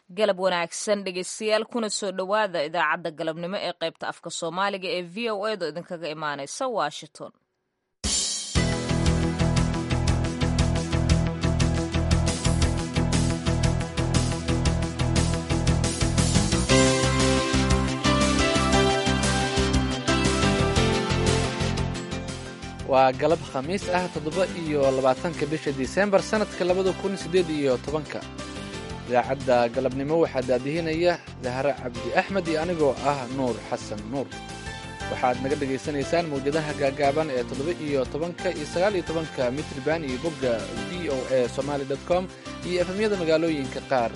galab wanaagsan dhegeystayaal kuna soo dhowaada idaacadda galabnimo ee qaybta afka soomaaliga ee v o edo idinkaga imaaneysa washington waa galab khamiis ah toddoba iyo labaatanka bisha disembar sannadka labada kun siddeed iyo tobanka idaacadda galabnimo waxaa daadihinaya dahre cabdi axmed iyo anigoo ah nuur xasan nuur waxaad naga dhegaysanaysaan mawjadaha gaagaaban ee toddoba iyo tobanka iyo sagaal iyo tobanka mitriban iyo bogga v o a somaali dot com iyo efemyada magaalooyinka qaar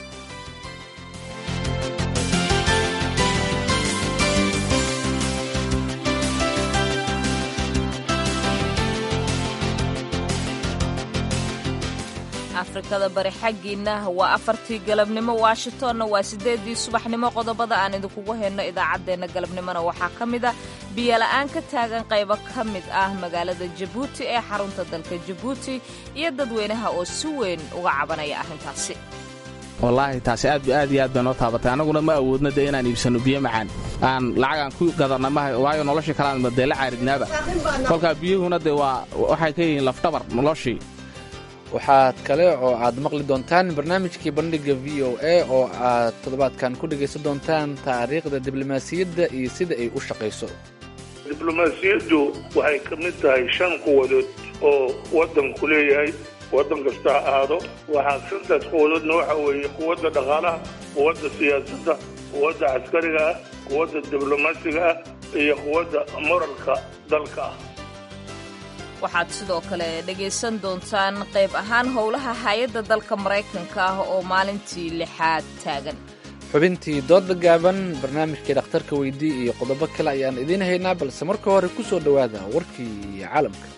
afrikada bari xaggiinna waa afartii galabnimo washingtonna waa siddeedii subaxnimo qodobada aan idinkugu hayno idaacaddeenna galabnimona waxaa ka mid a biyola'aan ka taagan qaybo ka mid ah magaalada jabuuti ee xarunta dalka jabuuti iyo dadweynaha oo si weyn uga cabanaya arrintaasi wallaahi taasi aad aad iyo aad bay noo taabatay annaguna ma awoodna dee inaan iibsanno biyo macaan aan lacag aan ku gadanna maha waayo noloshii kaleaan dee la caaridnaaba kolkaa biyuhuna dee waa waxay ka yihiin lafdhabar noloshii waxaad kale oo aad maqli doontaan barnaamijkii bandhigga v o a oo aad toddobaadkan ku dhegaysan doontaan taariikhda diblomaasiyadda iyo sida ay u shaqayso diblomaasiyaddu waxay ka mid tahay shan quwadood oo waddanku leeyahay waddan kasta ha ahaado waxaa shantaas quwadoodna waxa weeye quwadda dhaqaalaha quwadda siyaasadda quwadda caskariga ah quwadda diblomaasiga ah iyo quwadda moralka dalka ah waxaad sidoo kale dhegaysan doontaan qayb ahaan howlaha hay-adda dalka maraykanka ah oo maalintii lixaad taagan xubintii dooda gaaban barnaamijkii dhakhtarka weydii iyo qodobo kale ayaan idiin haynaa balse marka hore ku soo dhowaada warkii caalamka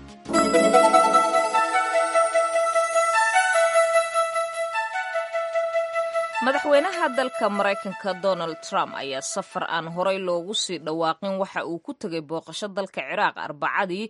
madaxweynaha dalka maraykanka donald trump ayaa safar aan horey loogu sii dhawaaqin waxa uu ku tegay booqasho dalka ciraaq arbacadii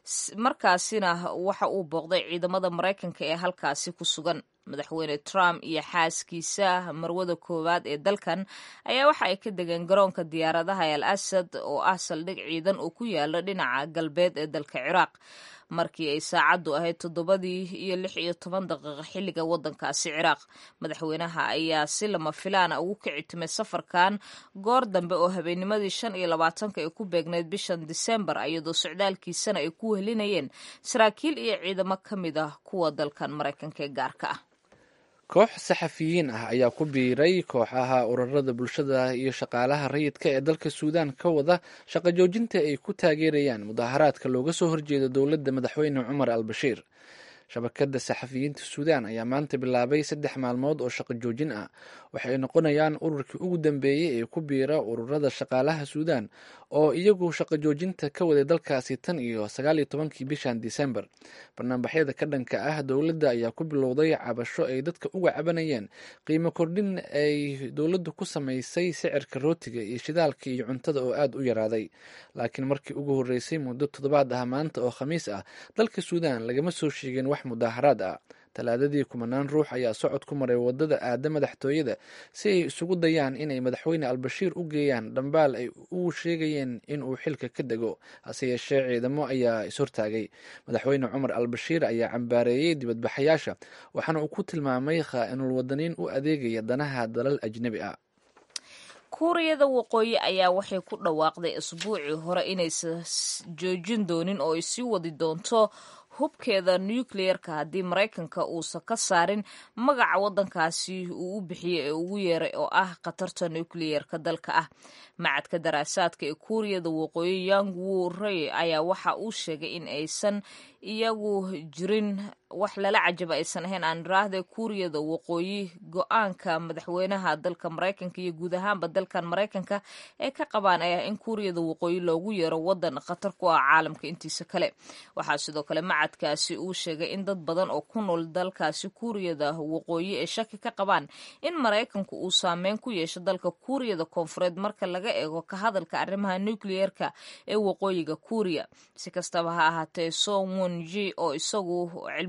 markaasina waxa uu booqday ciidamada maraykanka ee halkaasi ku sugan madaxweyne trump iyo xaaskiisa marwada koowaad ee dalkan ayaa waxa ay ka degeen garoonka diyaaradaha al asad oo ah saldhig ciidan oo ku yaala dhinaca galbeed ee dalka ciraaq markii ay saacaddu ahayd toddobadii iyo lix iyo toban daqiiqo xilliga waddankaasi ciraaq madaxweynaha ayaa si lama filaana ugu kici timay safarkan goor dambe oo habeennimadii shan iyo labaatanka ay ku beegnayd bishan disembar iyadoo socdaalkiisana ay ku wehelinayeen saraakiil iyo ciidamo ka mid ah kuwa dalkan maraykanka ee gaarka ah koox saxafiyiin ah ayaa ku biiray kooxaha ururada bulshada iyo shaqaalaha rayidka ee dalka suudaan ka wada shaqo joojinta ay ku taageerayaan mudaharaadka looga soo horjeedo dowladda madaxweyne cumar al bashiir shabakadda saxafiyiinta suudaan ayaa maanta bilaabay saddex maalmood oo shaqo joojin ah waxay noqonayaan ururkii ugu dambeeyey ee ku biira ururada shaqaalaha suudaan oo iyagu shaqo joojinta ka waday dalkaasi tan iyo sagaal iyo tobankii bishan disembar barnaamijyada ka dhanka ah dowladda ayaa ku bilowday cabasho ay dadka uga cabanayeen qiimo kordhin ay dowladdu ku samaysay sicirka rootiga iyo shidaalka iyo cuntada oo aada u yaraaday laakiin markii ugu horreysay muddo toddobaad ah maanta oo khamiis ah dalka suudaan lagama soo sheegin wax mudaaharaad ah talaadadii kumanaan ruux ayaa socod ku maray wadada aada madaxtooyada si ay isugu dayaan inay madaxweyne albashiir u geeyaan dhambaal ay u sheegayeen in uu xilka ka dego hase yeeshee ciidamo ayaa ishortaagay madaxweyne cumar albashiir ayaa cambaareeyey dibadbaxayaasha waxaana uu ku tilmaamay khaa'inul wadaniin u adeegaya danaha dalal ajnebi ah kuuriyada waqooyi ayaa waxay ku dhawaaqday isbuucii hore inaysan joojin doonin oo ay sii wadi doonto hubkeeda nucleerka haddii maraykanka uusan ka saarin magaca waddankaasi uu u bixiyey ee ugu yeeray oo ah khatarta nucleerka dalka ah macadka daraasaadka ee kuuriyada waqooyi yang wu rey ayaa waxa uu sheegay in aysan iyagu jirin wax lala cajaba aysan ahayn aan iraahda kuuriyada waqooyi go-aanka madaxweynaha dalka maraykanka iyo guud ahaanba dalkan maraykanka ee ka qabaan ayaa in kuuriyada waqooyi loogu yeero wadan khatar ku ah caalamka intiisa kale waxaa sidoo kale macadkaasi uu sheegay in dad badan oo ku nool dalkaasi kuuriyada waqooyi ay shaki ka qabaan in maraykanku uu saameyn ku yeesho dalka kuuriyada koonfureed marka laga eego ka hadalka arrimaha nucleerka ee waqooyiga kuuriya si kastaba ha ahaatee sowon ji oo isagu cilmi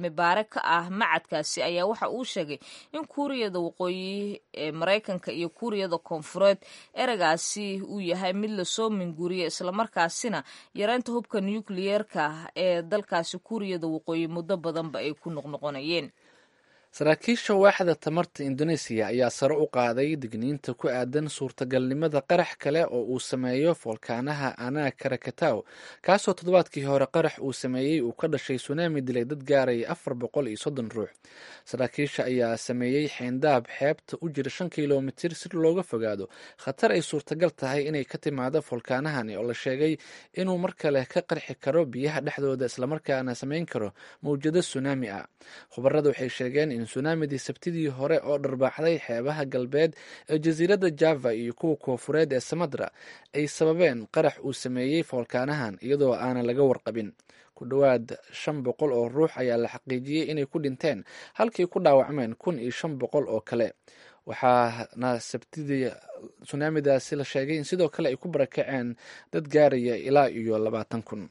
cilmi baare ka ah macadkaasi ayaa waxa uu sheegay in kuuriyada waqooyi ee maraykanka iyo kuuriyada koonfureed ereygaasi uu yahay mid lasoo minguriya islamarkaasina yareynta hubka nukliyeerka ee dalkaasi kuuriyada waqooyi muddo badanba ay ku noqnoqonayeen saraakiisha waaxda tamarta indoneesiya ayaa sare u qaaday digniinta ku aadan suurtagalnimada qarax kale oo uu sameeyo foolkaanaha ana karakataw kaasoo toddobaadkii hore qarax uu sameeyey uu ka dhashay sunaami dilay dad gaaraya afar boqol iyo soddon ruux saraakiisha ayaa sameeyey xeyndaab xeebta u jira shan kilomitir si looga fogaado khatar ay suurtagal tahay inay ka timaado foolkaanahani oo la sheegay inuu mar kale ka qarxi karo biyaha dhexdooda islamarkaana sameyn karo mawjado sunaami ah khubarada waxay sheegeen in sunaamidii sabtidii hore oo dharbaaxday xeebaha galbeed ee jasiiradda java iyo kuwa koofureed ee samadra ay sababeen qarax uu sameeyey foolkaanahan iyadoo aanan laga warqabin ku dhowaad shan boqol oo ruux ayaa la xaqiijiyey inay ku dhinteen halkii ku dhaawacmeen kun iyo shan boqol oo kale waxaana sabtidii sunaamidaasi la sheegay in sidoo kale ay ku barakaceen dad gaaraya ilaa iyo labaatan kun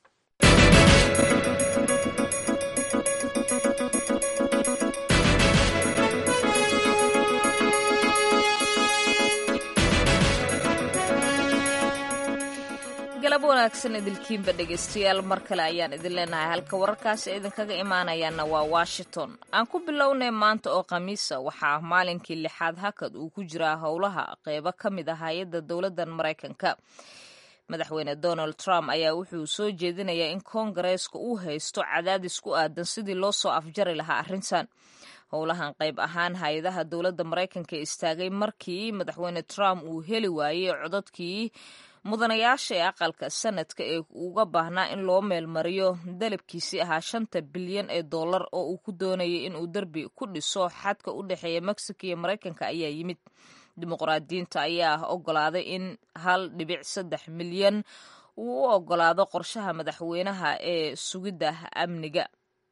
galab wanaagsan idilkiinba dhegaystayaal mar kale ayaan idin leenahay halka wararkaasi idinkaga imaanayaana waa washington aan ku bilownay maanta oo khamiisa waxaa maalinkii lixaad hakad uu ku jiraa howlaha qeybo ka mid ah hay-adda dowladdan maraykanka madaxweyne donald trump ayaa wuxuu soo jeedinayaa in koongareeska uu haysto cadaadis ku aadan sidii loo soo afjari lahaa arrintan howlahan qayb ahaan hay-adaha dowladda maraykanka istaagay markii madaxweyne trump uu heli waayey codadkii mudanayaasha ee aqalka sanadka ee uga baahnaa in loo meelmariyo dalabkiisii ahaa shanta bilyan ee dollar oo uu ku doonayay inuu derbi ku dhiso xadka u dhexeeya mexico iyo maraykanka ayaa yimid dimuqraadiyiinta ayaa ogolaaday in hal dhibic saddex milyan uu u ogolaado qorshaha madaxweynaha ee sugidda amniga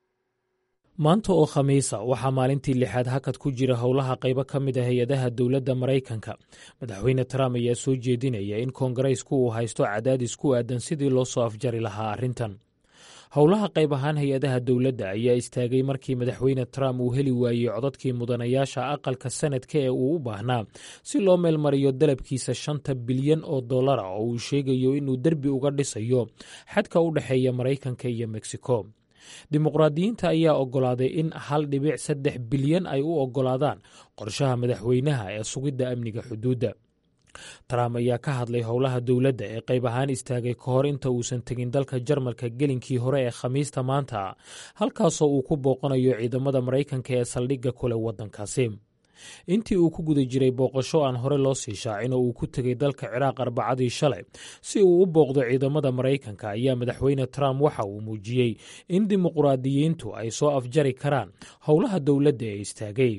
maanta oo khamiisa waxaa maalintii lixaad hakad ku jira howlaha qaybo ka mid a hay-adaha dowladda maraykanka madaxweyne trump ayaa soo jeedinaya in koongareysku uu haysto cadaadis ku aadan sidii loo soo afjari lahaa arrintan howlaha qayb ahaan hay-adaha dowladda ayaa istaagay markii madaxweyne trump uu heli waayey codadkii mudanayaasha aqalka sanadka ee uu u baahnaa si loo meelmariyo dalabkiisa shanta bilyan oo dollara oo uu sheegayo inuu derbi uga dhisayo xadka u dhexeeya maraykanka iyo mexico dimuqraadiyiinta ayaa ogolaaday in hal dhibic saddex bilyan ay u ogolaadaan qorshaha madaxweynaha ee sugidda amniga xuduudda trump ayaa ka hadlay howlaha dowladda ee qayb ahaan istaagay ka hor inta uusan tegin dalka jarmalka gelinkii hore ee khamiista maanta halkaasoo uu ku booqanayo ciidamada maraykanka ee saldhigga kule waddankaasi intii uu ku guda jiray booqasho aan hore loo sii shaacin oo uu ku tegay dalka ciraaq arbacadii shalay si uu u booqdo ciidamada maraykanka ayaa madaxweyne trump waxa uu muujiyey in dimuqraadiyiintu ay soo afjari karaan howlaha dowladda ee istaagay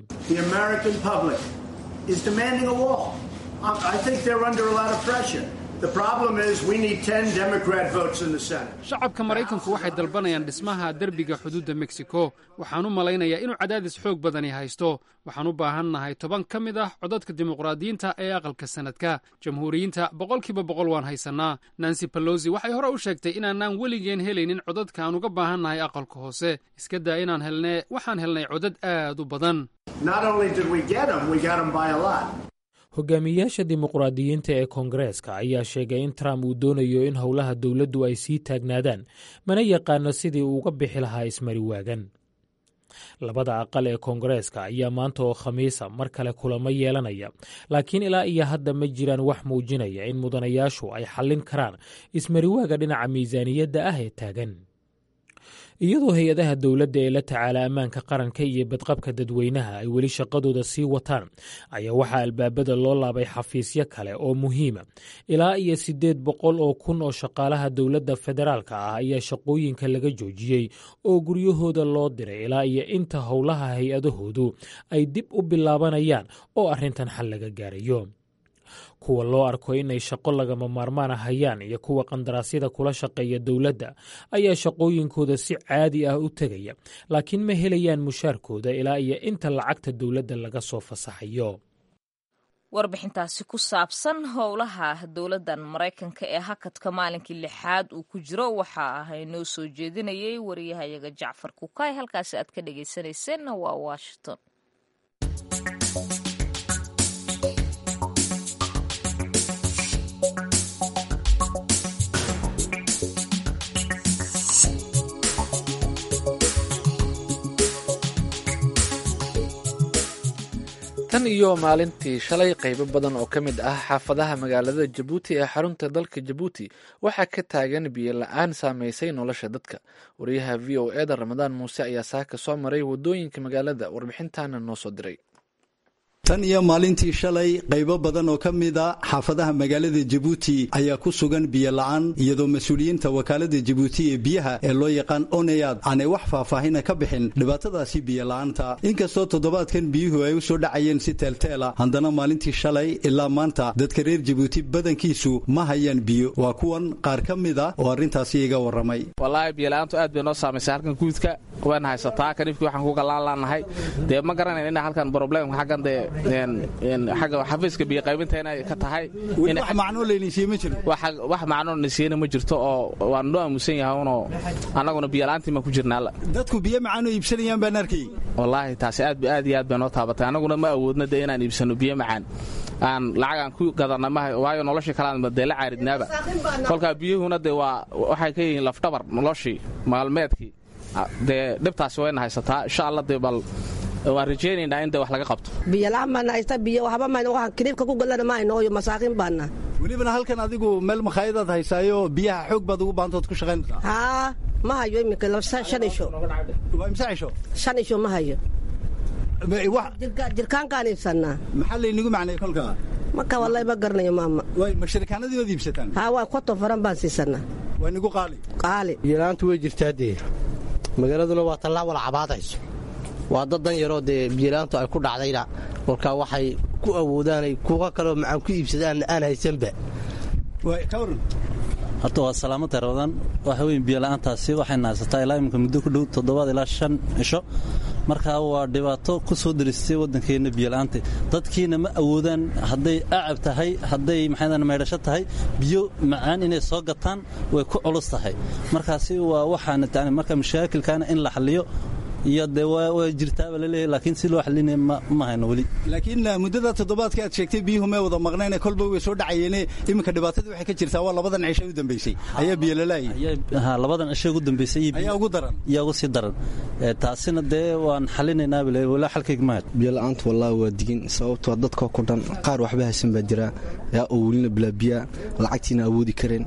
shacabka maraykanku waxay dalbanayaan dhismaha derbiga xuduudda meksiko waxaan u malaynayaa inuu cadaadis xoog badani haysto waxaan u baahannahay toban ka mid ah codadka dimuqraadiyiinta ee aqalka sanadka jamhuuriyiinta boqolkiiba boqol waan haysannaa nancy balosi waxay hore u sheegtay inaanaan weligeen helaynin codadka aan uga baahannahay aqalka hoose iska daa inaan helnee waxaan helnay codad aad u badan hogaamiyayaasha dimuqraadiyiinta ee koongareeska ayaa sheegay in trump uu doonayo in howlaha dowladdu ay sii taagnaadaan mana yaqaano sidii uu uga bixi lahaa ismari waagan labada aqal ee koongareeska ayaa maanta oo khamiisa mar kale kulamo yeelanaya laakiin ilaa iyo hadda ma jiraan wax muujinaya in mudanayaashu ay xallin karaan ismariwaaga dhinaca miisaaniyadda ah ee taagan iyadoo hay-adaha dowladda ee la tacaala ammaanka qaranka iyo badqabka dadweynaha ay weli shaqadooda sii wataan ayaa waxaa albaabada loo laabay xafiisyo kale oo muhiima ilaa iyo siddeed boqol oo kun oo shaqaalaha dowladda federaalka ah ayaa shaqooyinka laga joojiyey oo guryahooda loo diray ilaa iyo inta howlaha hay-adahoodu ay dib u bilaabanayaan oo arrintan xal laga gaarayo kuwa loo arko inay shaqo lagama maarmaana hayaan iyo kuwa qandaraasyada kula shaqeeya dowladda ayaa shaqooyinkooda si caadi ah u tegaya laakiin ma helayaan mushaarkooda ilaa iyo inta lacagta dowladda laga soo fasaxayo warbixintaasi ku saabsan howlaha dowladdan maraykanka ee hakadka maalinkii lixaad uu ku jiro waxa ahay noo soo jeedinayay wariyahayaga jacfar kukaay halkaasi aad ka dhagaysanayseena waa washington tan iyo maalintii shalay qaybo badan oo ka mid ah xaafadaha magaalada jabuuti ee xarunta dalka jabuuti waxaa ka taagan biyo la-aan saameysay nolosha dadka wariyaha v o eda ramadaan muuse ayaa saaka soo maray wadooyinka magaalada warbixintaana noo soo diray tan iyo maalintii shalay qaybo badan oo ka mid a xaafadaha magaalada jabuuti ayaa ku sugan biyo la-aan iyadoo mas-uuliyiinta wakaalada jabuuti ee biyaha ee loo yaqaan oneyaad aanay wax faahfaahina ka bixin dhibaatadaasi biyo la-aanta inkastoo toddobaadkan biyuhu ay u soo dhacayeen si teelteela haddana maalintii shalay ilaa maanta dadka reer jabuuti badankiisu ma hayaan biyo waa kuwan qaar ka mid a oo arrintaasi iga warramay wallaahi biyola'aantu aad bay noo saamaysay halkan guudka waan haysataa kanifkii waxaan ku gallaan laannahay dee ma garanayn ina halkan problemka xaggan dee xagga xafiiska biyoqaybinta inay ka tahay wax macnoo laynisiiye ma jiro wax macnoo nasiiyena ma jirto oo waan noo aamusan yahay unoo annaguna biyola'aantii maan ku jirnaa dadku biyo macaanoo iibsanayaan baan arkay wallaahi taasi aad aad iyo aad bay noo taabatay annaguna ma awoodna dee inaan iibsanno biyo macaan aan lacagaan ku gadanna maha waayo noloshii kalean dee la caaridnaaba kolkaa biyuhuna dee waa waxay ka yihiin lafdhabar noloshii maalmeedkii dee dhibtaasi wayna haysataa insha alla dee bal waan rajaynaynaa in de wax laga qabto biyola'aan baana haysta biyo waxba mayna waxaan kiniibka ku galana ma hayno oyo masaakiin baana welibana halkan adigu meel makhaayadaad haysaayo biyaha xoog baad ugu baantood ku shaqaynaysaa haa ma hayo iminka shan isho waa imse cisho shan isho ma hayo jirkaankaan iibsanaa maxaa laynigu macnay kolkaa marka wallahi ma garanayo maama way ma shirikaanadii waad iibsataan haa waa konton faran baan siisanaa waa nigu qaali qaali biyola'aantu way jirtaa dee magaaladuna waa tallaa wala cabaadayso waa dad dan yaroo dee biyola'aantu ay ku dhacdayna kolkaa waxay ku awoodaanay kuwa kaloo macaan ku iibsadaan aan haysanba horta waa salaamada ramadaan waxa weyn biyola'aantaasi waxayna haysataa ilaa iminka muddo ku dhow toddobaad ilaa shan cisho markaa waa dhibaato ku soo daristay waddankeenna biyola'aanta dadkiina ma awoodaan hadday acab tahay hadday maxaydaan maydhasho tahay biyo macaan inay soo gataan way ku culus tahay markaasi waa waxaana marka mashaakilkaana in la xalliyo iyo dee waa jirtaaba laleeyahay laakiin si loo xalinaya ma hayno weli laakiin muddada toddobaadka aad sheegtay biyuhu may wada maqnayne kolba way soo dhacayeene iminka dhibaatadii waxay ka jirtaa waa labadan cisho u dambaysay ayaa biyo lalaayay ha labadan cisho ugu dambaysay ayaa ugu daran yaa ugu sii daran taasina dee waan xalinaynaa bale walaa xalkayga mahad biyo la'aantu wallaahi waa digin sababtoo dadkoo ku dhan qaar waxba haysan baa jira yaa oo welina bilaa biyaa lacagtiina awoodi kareen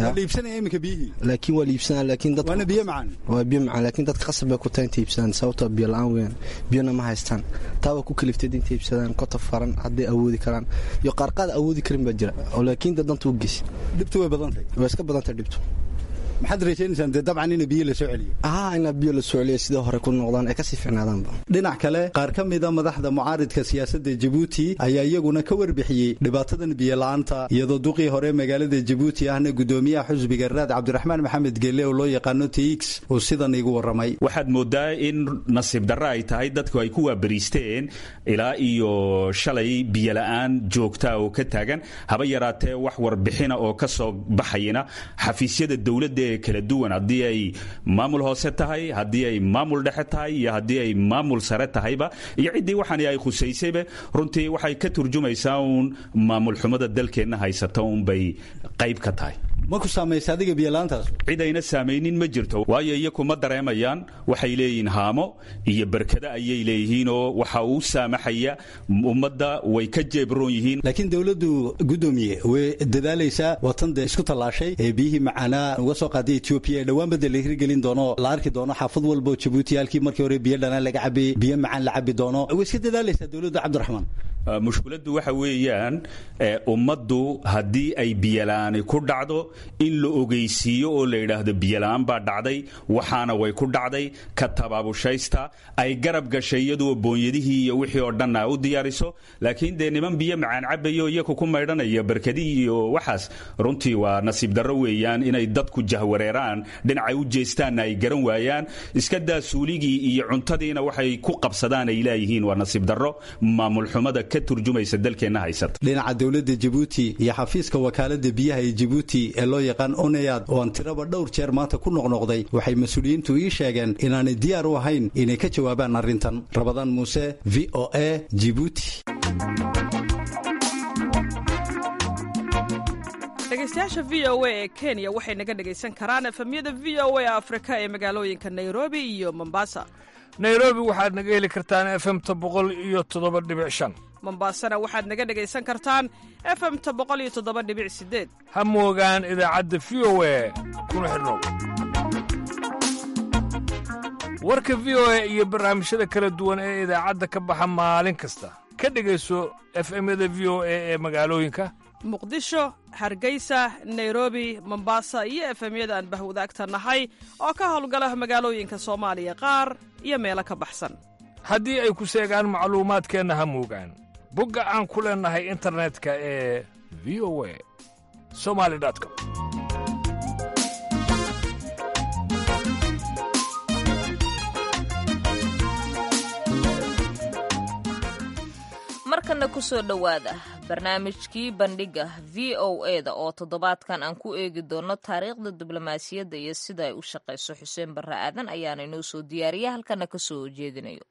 laakiin waa liibsanaa laakiin dad waana biyo macaan waa biyo macaan laakiin dadka qasab bay ku tahay intay iibsadaan sababtoo biyo la'aan weeyaan biyona ma haystaan taa waa ku kaliftay intay iibsadaan kota faran hadday awoodi karaan iyo qaarqaad awoodi karin baa jira oo laakiin dad danta u geysa dhibtu way badantay waa iska badantay dhibtu maxaad rajaynaysaan dee dabcan ina biyo la soo celiyo haa ina biyo la soo celiyo sidai hore ku noqdaan ay kasii ficnaadaanba dhinac kale qaar ka mida madaxda mucaaridka siyaasadda jabuuti ayaa iyaguna ka warbixiyey dhibaatadan biyo la'aanta iyadoo duqii hore magaalada jabuuti ahna gudoomiyaha xusbiga raad cabdiraxmaan maxamed gelle oo loo yaqaano tx uu sidan igu warramay waxaad moodaa in nasiib darro ay tahay dadku ay ku waabariisteen ilaa iyo shalay biyola'aan joogta oo ka taagan haba yaraatee wax warbixina oo ka soo baxayana xafiisyada dowladda kala duwan haddii ay maamul hoose tahay haddii ay maamul dhexe tahay iyo haddii ay maamul sare tahayba iyo ciddii waxaan ay khusaysayba runtii waxay ka turjumaysaa uun maamul xumada dalkeenna haysata uunbay qayb ka tahay ma ku saamaysa adiga biyola'aantaas cid ayna saamaynin ma jirto waayo iyaku ma dareemayaan waxay leeyihiin haamo iyo berkada ayay leeyihiinoo waxa uu saamaxaya ummadda way ka jeebroon yihiin laakiin dowladdu guddoomiye way dadaalaysaa watan dee isku tallaashay ee biyihii macaanaa uga soo qaaday etoobiya ee dhowaan badda la hirgelin doono la arki doono xaafad walbo jabuuti halkii markii hore biyo dhanaan laga cabayey biyo macaan la cabi doono way iska dadaalaysaa dowladda cabdiraxmaan mushkiladdu waxa weeyaan ummaddu haddii ay biyola'aani ku dhacdo in la ogeysiiyo oo la yidhaahdo biyola'aan baa dhacday waxaana way ku dhacday ka tabaabushaysta ay garab gashay iyadoo boonyadihii iyo wixii oo dhan a u diyaariso laakiin dee niman biyo macaan cabayo iyaku ku maydhanaya barkadii iyo waxaas runtii waa nasiib darro weeyaan inay dadku jahwareeraan dhinacay u jeestaanna ay garan waayaan iska daa suuligii iyo cuntadiina waxay ku qabsadaan ay leeyihiin waa nasiib darro maamul xumada ka ka turjumaysa dalkeenna haysata dhinaca dowladda jabuuti iyo xafiiska wakaalada biyaha ee jabuuti ee loo yaqaan oneyad oo aan tiraba dhowr jeer maanta ku noqnoqday waxay mas-uuliyiintu ii sheegeen inaanay diyaar u ahayn inay ka jawaabaan arrintan rabadaan muuse v o a jibuuti dhegeystayaasha v o a ee kenya waxay naga dhegaysan karaan efemyada v o a afrika ee magaalooyinka nairobi iyo mombasa nairobi waxaad naga heli kartaan efemta boqol iyo toddoba dhibic shan mombasana waxaad naga dhegaysan kartaan efemta boqol iyo toddoba dhibic sideed ha moogaan idaacadda v o a kuna xidhnow warka v o a iyo barnaamijyada kala duwan ee idaacadda ka baxa maalin kasta ka dhegayso efemyada v o a ee magaalooyinka muqdisho hargeysa nairobi mombasa iyo efemyada aan bahwadaagta nahay oo ka howlgala magaalooyinka soomaaliya qaar iyo meelo ka baxsan haddii ay ku seegaan macluumaadkeenna ha moogaan bogga aan ku leennahay internetka ee v o a somali com markana ku soo dhowaada barnaamijkii bandhiga v o eda oo toddobaadkan aan ku eegi doono taariikhda diblomaasiyadda iyo sida ay u shaqayso xuseen barre aadan ayaana inoo soo diyaariya halkana ka soo jeedinayo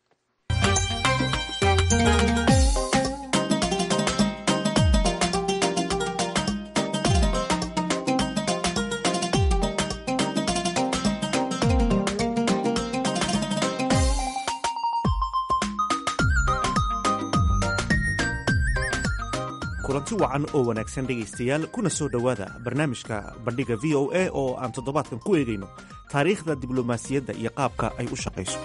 kulanti wacan oo wanaagsan dhegaystayaal kuna soo dhowaada barnaamijka bandhiga v o a oo aan toddobaadkan ku eegayno taariikhda diblomaasiyadda iyo qaabka ay u shaqayso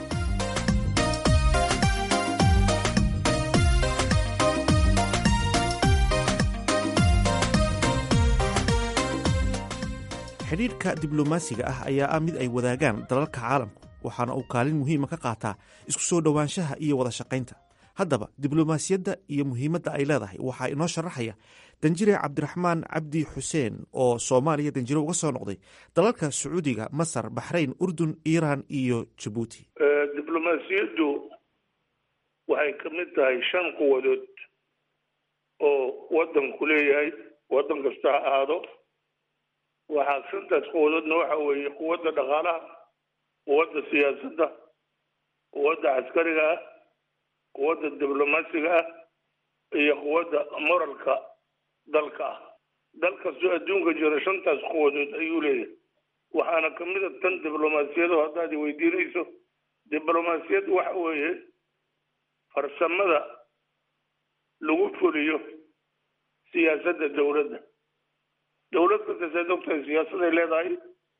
xidhiidhka diblomaasiga ah ayaa ah mid ay wadaagaan dalalka caalamku waxaana uu kaalin muhiima ka qaataa isku soo dhowaanshaha iyo wada shaqaynta haddaba diblomaasiyadda iyo muhiimadda ay leedahay waxaa inoo sharaxaya danjire cabdiraxmaan cabdi xuseen oo soomaaliya danjire uga soo noqday dalalka sacuudiga masar baxrayn urdun iiraan iyo jabuuti diblomaasiyaddu waxay ka mid tahay shan quwadood oo waddanku leeyahay waddan kasta ha ahaado waxaa shantaas quwadoodna waxa weeye quwadda dhaqaalaha quwadda siyaasadda quwadda caskariga ah quwadda diblomaasiga ah iyo quwadda moralka dalka ah dal kastoo adduunka jira shantaas quwadood ayuu leeyahay waxaana ka mid a tan diblomaasiyadu haddaad weydiinayso diblomaasiyad waxa weeye farsamada lagu fuliyo siyaasadda dowladda dowlad kasta saad ogtahay siyaasaday leedahay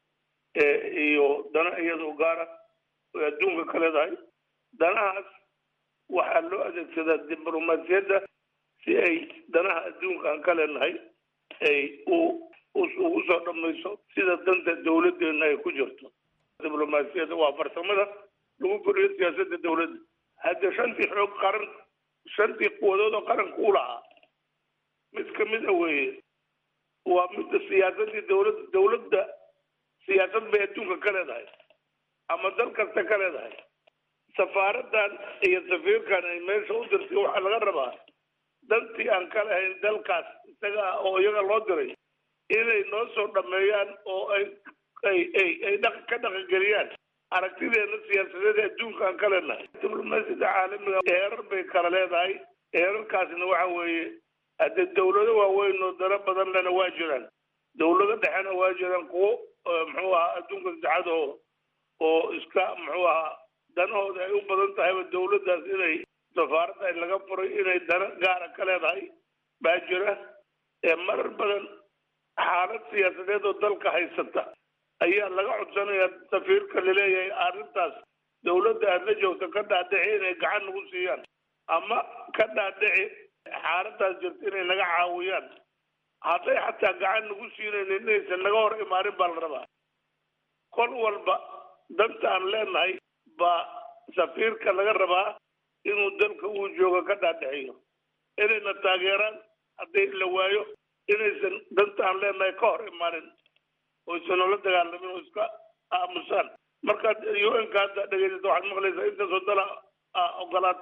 iyo dana iyadoo gaara oy adduunka ka leedahay danahaas waxaa loo adeegsadaa diblomaasiyadda si ay danaha adduunka aan ka leenahay ay u ugu soo dhamayso sida danta dowladdeena ay ku jirto diblomaasiyadda waa farsamada lagu fuliyo siyaasadda dowladda hadda shantii xoog qaran shantii quwadood oo qaranka u lahaa mid ka mid a weeye waa midda siyaasaddii dowladda dowladda siyaasad bay adduunka ka leedahay ama dal kasta ka leedahay safaaradan iyo safiirkan ay meesha u dirtay waxaa laga rabaa dantii aan ka lahayn dalkaas isaga ah oo iyaga loo diray inay noo soo dhameeyaan oo ay ay ay ay dhaq ka dhaqangeliyaan aragtideena siyaasadeed adduunka aan ka leenahay diblomaasiyadda caalamiga heerar bay kala leedahay heerarkaasna waxa weeye hadde dawlado waaweyn oo dano badan lena waa jiraan dawlado dhexena waa jiraan kuwo muxuu ahaa adduunka saddexaad oo oo iska muxuu ahaa danahooda ay u badan tahayba dawladdaas inay safaaradda ay laga furay inay dana gaara ka leedahay baa jira ee marar badan xaalad siyaasadeed oo dalka haysata ayaa laga codsanayaa safiirka laleeyahay arrintaas dawladda aada la joogto ka dhaadhici inay gacan nagu siiyaan ama ka dhaadhici xaaladaas jirta inay naga caawiyaan hadday xataa gacan nagu siinaynin inaysan naga hor imaanin baa la rabaa kol walba danta aan leenahay baa safiirka laga rabaa inuu dalka uu joogo ka dhaadhiciyo inayna taageeraan haddii la waayo inaysan danta aan leenahay ka hor imaanin oysan noola dagaalamin oo iska aamusaan markaad u n ka hadda dhegeysato waxaad maqlaysaa intaasoo dala ogolaatay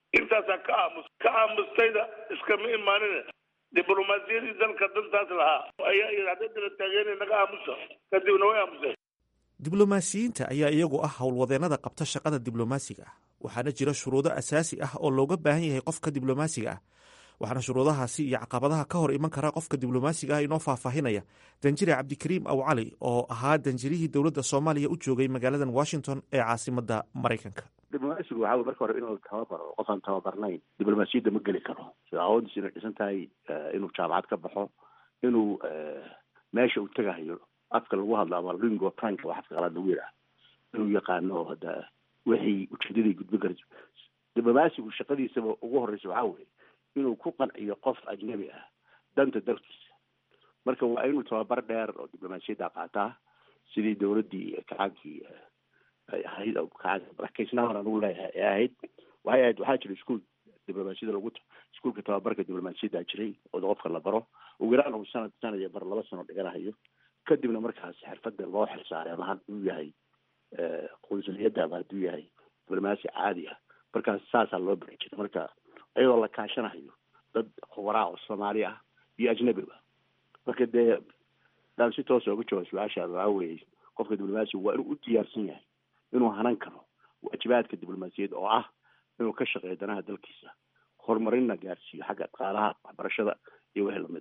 intaasaa ka aamus ka aamustayda iskama imaanina diblomaasiyadii dalka dantaas lahaa ayaa yidhi hadday dala taageena naga aamusa kadibna way aamuseen diblomaasiyiinta ayaa iyagu ah howlwadeennada qabta shaqada diblomaasiga ah waxaana jira shuruudo asaasi ah oo looga baahan yahay qofka diblomaasiga ah waxaana shuruudahaasi iyo caqabadaha ka hor iman kara qofka diblomaasiga ah inoo faahfaahinaya danjire cabdikariim aw cali oo ahaa danjirihii dowladda soomaaliya u joogay magaaladan washington ee caasimadda maraykanka diblomaasigu waxaa wey marka hore inuu tababaro qofaan tababarnayn diblomaasiyadda ma geli karo sida awoodiisa inay dhisan tahay inuu jaamacad ka baxo inuu meesha uu tegahayo afka lagu hadlo ama lingo franka waa afka qalaad lagu yidhaah inuu yaqaano hadda wixii ujeedaday gudbin karayso diblomaasigu shaqadiisaba ugu horreysa waxaa weye inuu ku qanciyo qof ajnabi ah danta dalkiisa marka waa inuu tababar dheer oo diblomaasiyadda qaataa sidii dowladdii kacaankii ay ahayd kacaankaisnaahan anugu leeyahay ee ahayd waxay ahayd waxaa jira iskuol diblomaasiyada lagu iskuolka tababarka diblomaasiyadda jiray oo qofka la baro ugu yaraan uu sanad sanad iyo bar laba sano dhiganahayo kadibna markaas xirfadda loo xilsaaray ama hadduu yahay qunsuliyadda ama hadduu yahay diblomaasi caadi ah markaas saasaa loo bari jiray marka iyadoo la kaashanahayo dad khubaraa oo soomaali ah iyo ajnabiba marka dee daan si toosa uga jawaab su-aashaada waxaa weeye qofka diblomaasiga waa inuu u diyaarsan yahay inuu hanan karo waajibaadka diblomaasiyadda oo ah inuu ka shaqeeyo danaha dalkiisa horumarinna gaarsiiyo xagga dhaqaalaha waxbarashada iyo wixii lamid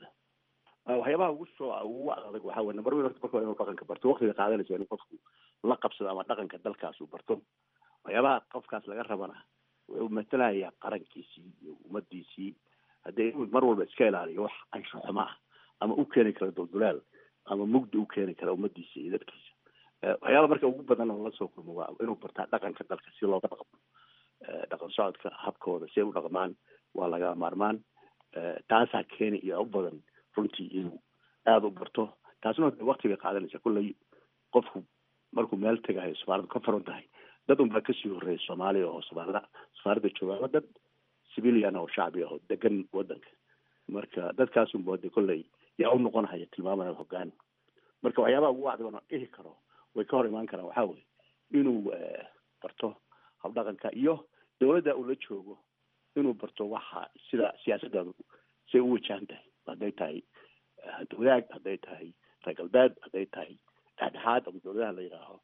a waxyaabaha ugu soo ugu adag waxaa weye number one horta marka inuu dhaqanka barto waqtiga qaadanaysa inuu qofku la qabsado ama dhaqanka dalkaas uu barto waxyaabaha qofkaas laga rabana wuxuu matalayaa qarankiisii iyo ummadiisii haddee inuu mar walba iska ilaaliyo wax ansho xumo ah ama u keeni kara duldulaal ama mugdi u keeni kara ummadiisa iyo dadkiisa waxyaaba marka ugu badan oo la soo kulmo waa inuu bartaa dhaqanka dalka si looga dhaqmo dhaqan socodka habkooda si ay u dhaqmaan waa laga maarmaan taasaa keeni iyo u badan runtii inuu aada u barto taasna wakti bay qaadanaysa kulley qofku markuu meel tegahayo safaarada ka furan tahay dad unbaa kasii horreeya soomaaliya oo safaarada safaaradda jooga ama dad civilian oo shacbi ah oo degan wadanka marka dadkaas unba de kolley yaa u noqon haya tilmaamaya hoggaan marka waxyaabaha ugu wacdi oona dhihi karo way ka hor imaan karaan waxaa weye inuu barto habdhaqanka iyo dowladda uu la joogo inuu barto waxa sida siyaasaddaadu say u wajahan tahay hadday tahay wadaag hadday tahay reer galbeed hadday tahay dhexdhexaad ama dowladaha la yidhaaho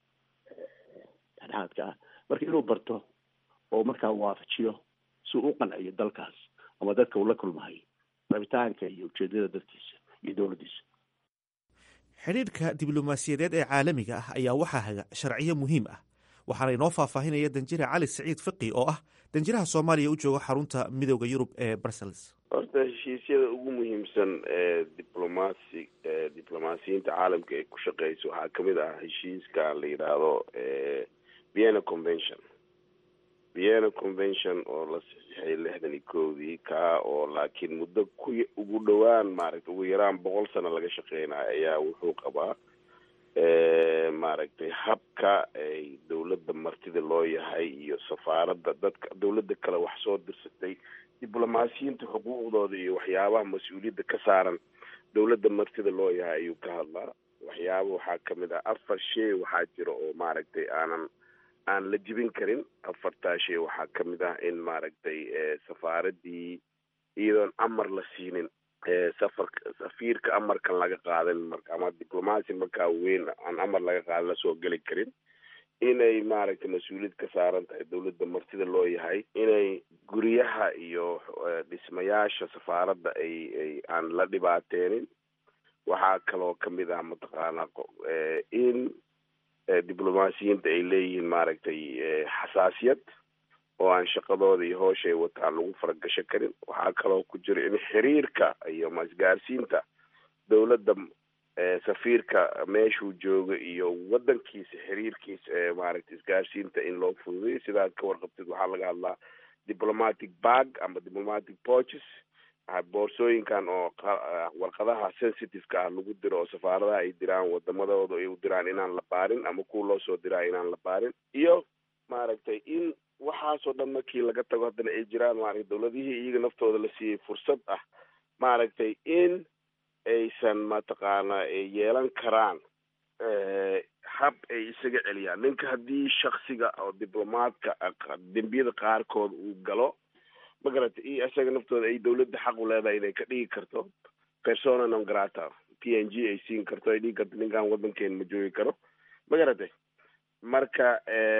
dhexdhexaadka ah marka inuu barto oo markaa waafajiyo si uu u qanciyo dalkaas ama dadka uu la kulmahay rabitaanka iyo ujeedada dadkiisa iyo dowladdiisa xidhiidhka diblomaasiyadeed ee caalamiga ah ayaa waxaa haga sharciyo muhiim ah waxaana inoo faahfaahinaya danjire cali saciid fiqi oo ah danjiraha soomaaliya u jooga xarunta midooda yurub ee brussels horta heshiisyada ugu muhiimsan ee diblomaasi diblomaasiyiinta caalamka ay ku shaqeyso waxaa kamid ah heshiiska la yidhaahdo vienna convention vienna convention oo la saxiixay lixdan iyo kowdii kaa oo laakiin muddo ku ugu dhowaan maaragtay ugu yaraan boqol sano laga shaqeynayo ayaa wuxuu qabaa maaragtay habka ay dowladda martida loo yahay iyo safaaradda dadka dowladda kale wax soo dirsatay diblomaasiyiinta xuquuqdooda iyo waxyaabaha mas-uuliyadda ka saaran dowladda martida loo yahay ayuu ka hadlaa waxyaaba waxaa kamid ah afar shay waxaa jira oo maaragtay aanan aan la jibin karin afartaa shay waxaa kamid ah in maaragtay safaaradii iyadoon amar la siinin safarka safiirka amarkan laga qaadan marka ama diblomaasi markaa weyn aan amar laga qaadan lasoo geli karin inay maaragtay mas-uuliyad ka saaran tahay dowladda martida loo yahay inay guryaha iyo dhismayaasha safaaradda ay ay aan la dhibaateenin waxaa kaloo kamid ah mataqaanaa in diblomaasiyiinta ay leeyihiin maaragtay xasaasiyad oo aan shaqadooda iyo hoosha ay wataan lagu faragasho karin waxaa kaloo ku jira in xiriirka iyo masgaarsiinta dowladda safiirka meeshuu jooga iyo wadankiisa xiriirkiisa ee maaragtay isgaarsiinta in loo fududeyo sidaad ka warqabtid waxaa laga hadlaa diplomatic bag ama diplomatic porches boorsooyinkan oo warqadaha sensitiveka ah lagu diro oo safaaradaha ay diraan wadamadooda ay u diraan inaan la baarin ama kuwa loo soo diraa inaan la baarin iyo maaragtay in waxaasoo dhan markii laga tago haddana ay jiraan maaragtay dowladihii iyaga naftooda la siiyey fursad ah maaragtay in aysan mataqaana ay yeelan karaan hab ay isaga celiyaan ninka haddii shaksiga oo diblomaadka dembiyada qaarkood uu galo magarata iyo isaga naftooda ay dawladda xaq u leedahay inay ka dhigi karto persona non grata p n g ay siin karto ay dhigi karto ninkan waddankeena ma joogi karo magarate marka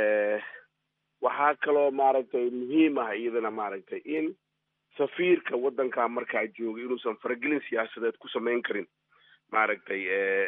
waxaa kaloo maaragtay muhiim ah iyadana maaragtay in safiirka waddankaa markaa jooga inuusan faragelin siyaasadeed ku samayn karin maaragtay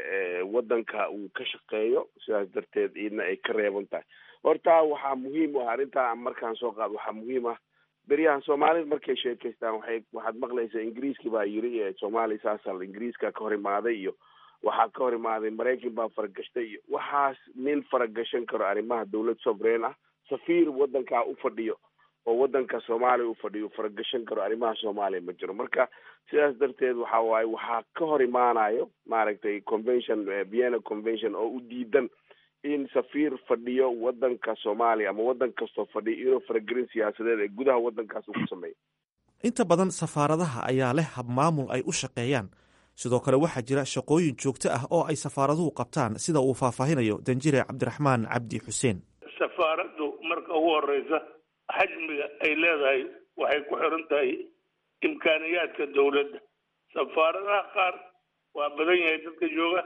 waddanka uu ka shaqeeyo sidaas darteed iyadna ay ka reeban tahay horta waxaa muhiim u ah arrintaa markaan soo qaado waxaa muhiim ah beryahan soomaalida markay sheekaystaan waxay waxaad maqlaysaa ingiriiski baa yiri soomaaliya saasal ingiriiska ka hor imaaday iyo waxaa ka hor imaaday maraykan baa faragashtay iyo waxaas nin faragashan karo arrimaha dawlad sovereign ah safiir waddankaa u fadhiyo oo waddanka soomaaliya u fadhiyo faragashan karo arrimaha soomaaliya ma jiro marka sidaas darteed waxa waaye waxaa ka hor imaanayo maaragtay convention vienna convention oo u diidan in safiir fadhiyo waddanka soomaaliya ama waddan kastoo fadhiyo inuu faragelin siyaasadeed ee gudaha waddankaas uu ku sameeyo inta badan safaaradaha ayaa leh habmaamul ay u shaqeeyaan sidoo kale waxaa jira shaqooyin joogto ah oo ay safaaraduhu qabtaan sida uu faahfaahinayo danjire cabdiraxmaan cabdi xuseen safaaraddu marka ugu horeysa xajmiga ay leedahay waxay ku xiran tahay imkaaniyaadka dawladda safaaradaha qaar waa badan yahay dadka jooga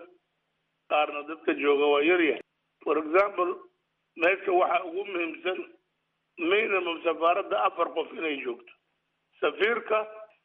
qaarna dadka jooga waa yar yahay for example meesha waxaa ugu muhiimsan minimum safaaradda afar qof inay joogto safiirka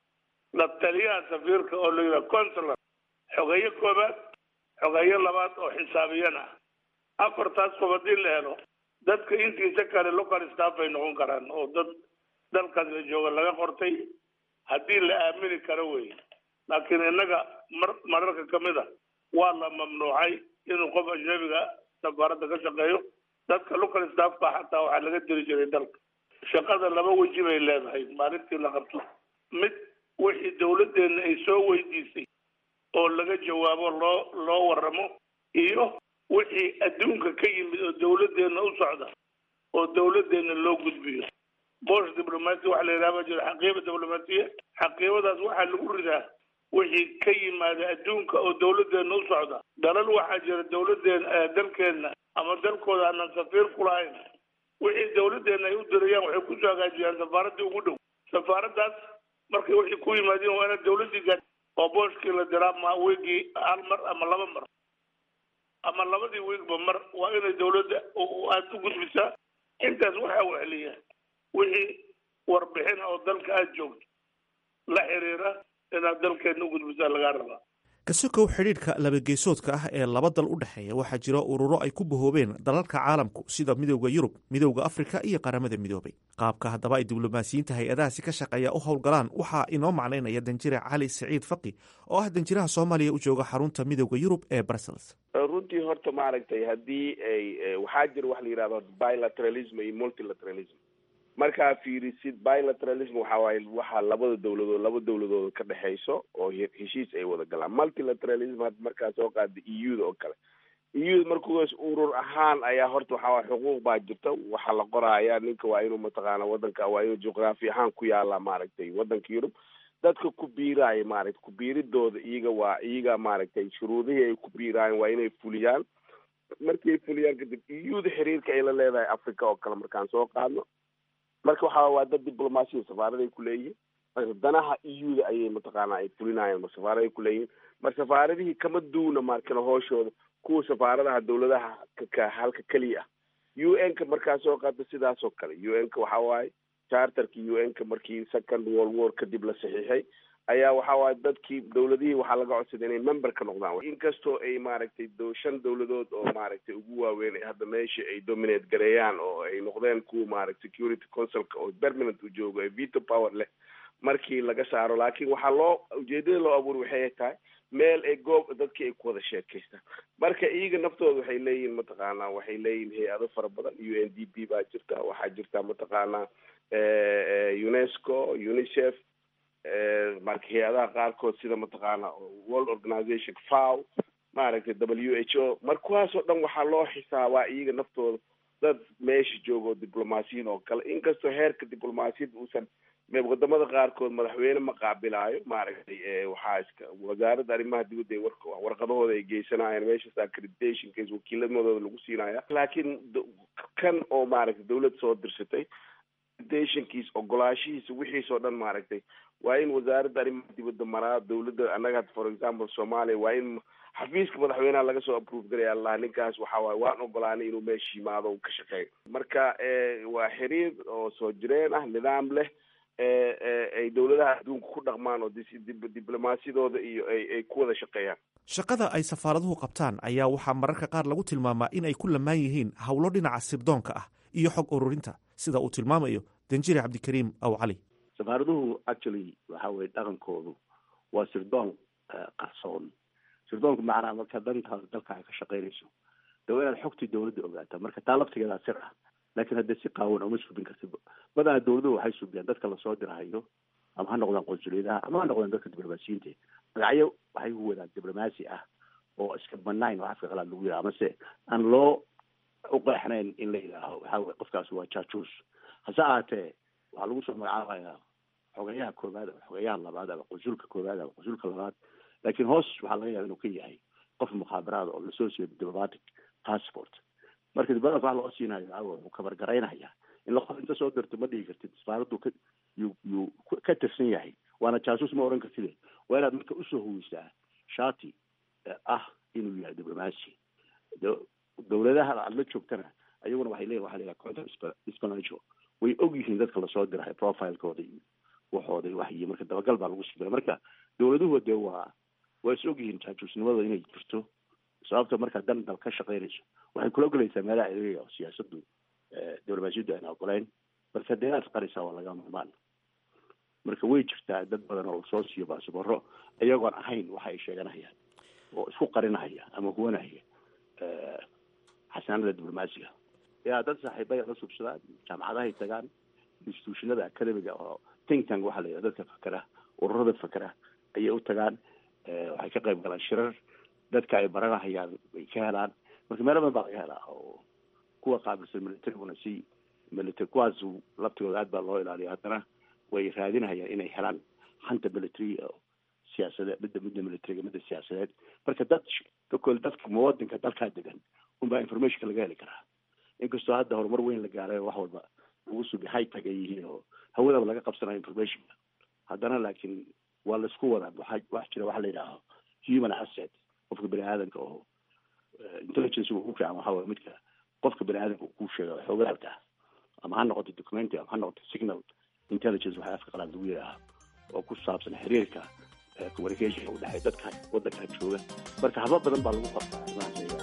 la taliyaha safiirka oo la yidhaha consular xogeyo koobaad xogeyo labaad oo xisaabiyan ah afartaas qof haddii la helo dadka intiisa kale local staff ay noqon karaan oo dad dalkaas la jooga laga qortay haddii la aamini karo wey laakiin innaga mar mararka kamid a waa la mamnuucay inuu qof ajnabiga safaaradda ka shaqeeyo dadka local staffka xataa waxaa laga diri jiray dalka shaqada laba weji bay leedahay maalintii la qabto mid wixii dawladdeena ay soo weydiisay oo laga jawaabo loo loo waramo iyo wixii adduunka ka yimid oo dawladdeena u socda oo dawladdeena loo gudbiyo bosh diblomatia waxa la yidhaha baa jira xaqiiba diblomaatiya xaqiibadaas waxaa lagu ridaa wixii ka yimaada adduunka oo dawladdeena u socda dalal waxaa jira dawladdeena dalkeenna ama dalkooda aanan safiir ku lahayn wixii dawladdeena ay u dirayaan waxay kusoo hagaajiyaan safaaraddii ugu dhow safaaraddaas markay wixii ku yimaadeen waa ina dawladdii gaa oo booshkii la diraa ma wiigii hal mar ama laba mar ama labadii wiigba mar waa inay dawladda aada u gudbisaa intaas waxaa weheliya wixii warbixin oo dalka aada joogto la xiriira inaad dalkeedna u gudbisaa lagaa rabaa kasokow xidhiidhka labageesoodka ah ee laba dal u dhexeeya waxaa jira ururo ay ku bahoobeen dalalka caalamku sida midowda yurub midowda afrika iyo qaramada midoobay qaabka haddaba ay diblomaasiyiinta hay-adahaasi ka shaqeeya u howlgalaan waxaa inoo macnaynaya danjire cali saciid faqi oo ah danjiraha soomaaliya u jooga xarunta midowda yurub ee brussels runtii horta maaragtay haddii ay waxaa jira wax la yidhahdo bilateralism iyo multilateralism markaa fiirisid bilateralism waxa waaye waxaa labada dawladood laba dawladooda ka dhexayso oo heshiis ay wada galaan multilateralism had markaa soo qaada e u da oo kale e u da markuas urur ahaan ayaa horta waxa waye xuquuq baa jirta waxaa la qoraaya ninka waa inuu mataqaana wadanka waa inuu juqraafi ahaan ku yaala maaragtay wadanka yurub dadka ku biiraaya maaragtay ku biiridooda iyaga waa iyaga maaragtay shuruudihii ay ku biiraayeen waa inay fuliyaan markay fuliyaan kadib e u da xiriirka ay la leedahay africa oo kale markaan soo qaadno marka waxa waa dad diblomaasiya safaaraday ku leeyihin marka danaha e u da ayay mataqaana ay fulinayaan mar safaaraday ku leeyihin mar safaaradihii kama duuna markana hooshooda kuwa safaaradaha dawladaha ka halka keliya ah u n ka markaa soo qaata sidaas oo kale u n ka waxa waaye charterka u n ka markii second world war kadib la saxiixay ayaa waxa waaye dadkii dawladihii waxaa laga codsaday inay member ka noqdaan inkastoo ay maaragtay shan dawladood oo maaragtay ugu waaweyn hadda meesha ay dominate gareeyaan oo ay noqdeen kuwa maaragtay security councilka oo permanent u joogo ee veto power leh markii laga saaro laakiin waxaa loo ujeedada loo abuuri waxay tahay meel ay goob dadkii ay ku wada sheekaystaan marka iyaga naftooda waxay leeyihin mataqaanaa waxay leeyihin hay-ado fara badan u n d p baa jirta waxaa jirta mataqaanaa unesco unicef marka hay-adaha qaarkood sida mataqaana world organization fow maaragtay w h o mar kuwaas oo dhan waxaa loo xisaabaa iyaga naftooda dad meesha jooga oo diblomaasiyiin oo kale inkastoo heerka diblomaasiyadda uusan wadamada qaarkood madaxweyne ma qaabilaayo maaragtay waxaa iska wasaaradda arrimaha dibadda war warqadahooda ay geysanayaan meeshaas accreditationkas wakiilamadooda lagu siinaya laakiin kan oo maaragtay dawlad soo dirsatay invitationkiis ogolaashihiisa wixiisoo dhan maaragtay waa in wasaaradda arrimaha dibadda maraa dowladda annaga for example soomaaliya waa in xafiiska madaxweynaha laga soo approve garaya allah ninkaas waxa waaye waan ogolaanay inuu meesha yimaado u ka shaqeeyo marka waa xiriir oo soo jireen ah nidaam leh ay dowladaha adduunka ku dhaqmaan oo diblomaasiyadooda iyo ay ku wada shaqeeyaan shaqada ay safaaraduhu qabtaan ayaa waxaa mararka qaar lagu tilmaamaa in ay ku lamaan yihiin howlo dhinaca sirdoonka ah iyo xog ururinta sida uu tilmaamayo danjire cabdikariim aw cali safaaraduhu actually waxa weye dhaqankoodu waa sirdoon qarsoon sirdoonku macnaha marka dantaada dalka ay ka shaqaynayso de waa inaad xogtii dowladda ogaataa marka taa laftigeedaa sir ah laakiin haddee si qaawan uma subin karti badanaa dowladuhu waxay subiyaan dadka lasoo dirahayo ama ha noqdaan qonsuliyadaha ama ha noqdaan dadka diblomaasiyiinta magacyo waxay ku wadaan diblomaasi ah oo iska banayn oo afka qalaad lagu yidhaha amase aan loo uqeexnayn in la yidhaaho waxa weye qofkaas waa jaajuus hase ahaatee waxaa lagu soo magacaabayaa xogeyaha koowaad ama xogeyaha labaad ama qonsulka koowaad ama qonsulka labaad laakiin hoos waxaa laga yaaba inuu ka yahay qof mukhaabaraada oo lasoo siiyo diplomatic passport marka diblomatic wax loo siinayo waxa wuxuu kabargaraynaya in laqof inta soo dirto ma dhihi kartid safaaraddu ka yuu yuu ka tirsan yahay waana jaasuus ma oran kartide waa inaad marka usoo huwisaa shati ah inuu yahay diblomacy dowladaha aad la joogtana ayaguna waxay leeyihin waxa la yidhaha contact espionage way og yihiin dadka lasoo dirahay profilekooda iyo waxooda iyo waxyi marka dabagal baa lagu subira marka dowladuhu dee waa waa is og yihiin jaajuusnimada inay jirto sababta markaa dan dal ka shaqaynayso waxay kula ogolaysaa meelaha ereya oo siyaasaddu diblomaasiyaddu ayna ogoleyn marka dee inaad qarisaa waa laga maarmaan marka way jirtaa dad badan oo soo siiyo baasabaro iyagoon ahayn waxa ay sheeganayaan oo isku qarinahaya ama huwanahaya xasaanada diblomaasiga yaa dad saaxiibaya la subsadaan jaamacadahay tagaan institutionada academiga oo think tank waxaa la yidhaha dadka fakera ururada fakera ayay u tagaan waxay ka qayb galaan shirar dadka ay baranahayaan bay ka helaan marka meelo badan baa laga helaa oo kuwa qaabilsan militariguna si military kuwaas laftigooda aad baa loo ilaaliya haddana way raadinahayaan inay helaan hanta military oo siyaasadeed midda midda militariga midda siyaasadeed marka dad kakol dadka muwadinka dalkaa degan unbaa informationka laga heli karaa inkastoo hadda horumar weyn la gaaray wax walba lagu sugi high tag ay yihiin oo hawadaba laga qabsanayo informationka haddana laakiin waa laisku wadaa waxa wax jira waxa la yidhaaho human asset qofka bani aadamka oo intelligence ugu fiican waxa waye midka qofka bani aadamka uu ku sheega xoogaalka ama ha noqoto documentary ama ha noqoto signal intelligence waxa afka qalaad lagu yidhaaha oo ku saabsan xiriirka communication u dhexeeya dadka waddanka jooga marka hablo badan baa lagu qabtaa arrimahaas ayaga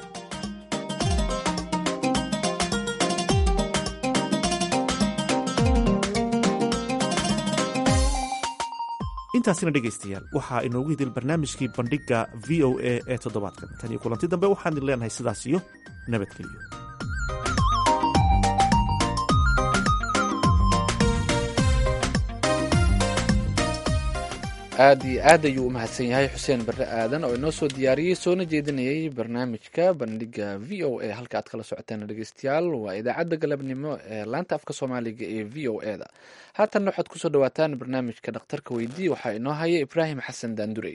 intaasina dhegaystayaal waxaa inoogu hidil barnaamijkii bandhigga v o a ee toddobaadkan tan iyo kulanti dambe waxaan idin leenahay sidaas iyo nabadgelyo aad iyo aad ayuu u mahadsan yahay xuseen barre aadan oo inoo soo diyaariyey soona jeedinayay barnaamijka bandhiga v o a halka aad kala socoteen dhegeystayaal waa idaacadda galabnimo ee laanta afka soomaaliga ee v o e da haatanna waxaad kusoo dhawaataan barnaamijka dhakhtarka weydii waxaa inoo haya ibraahim xasan daandurey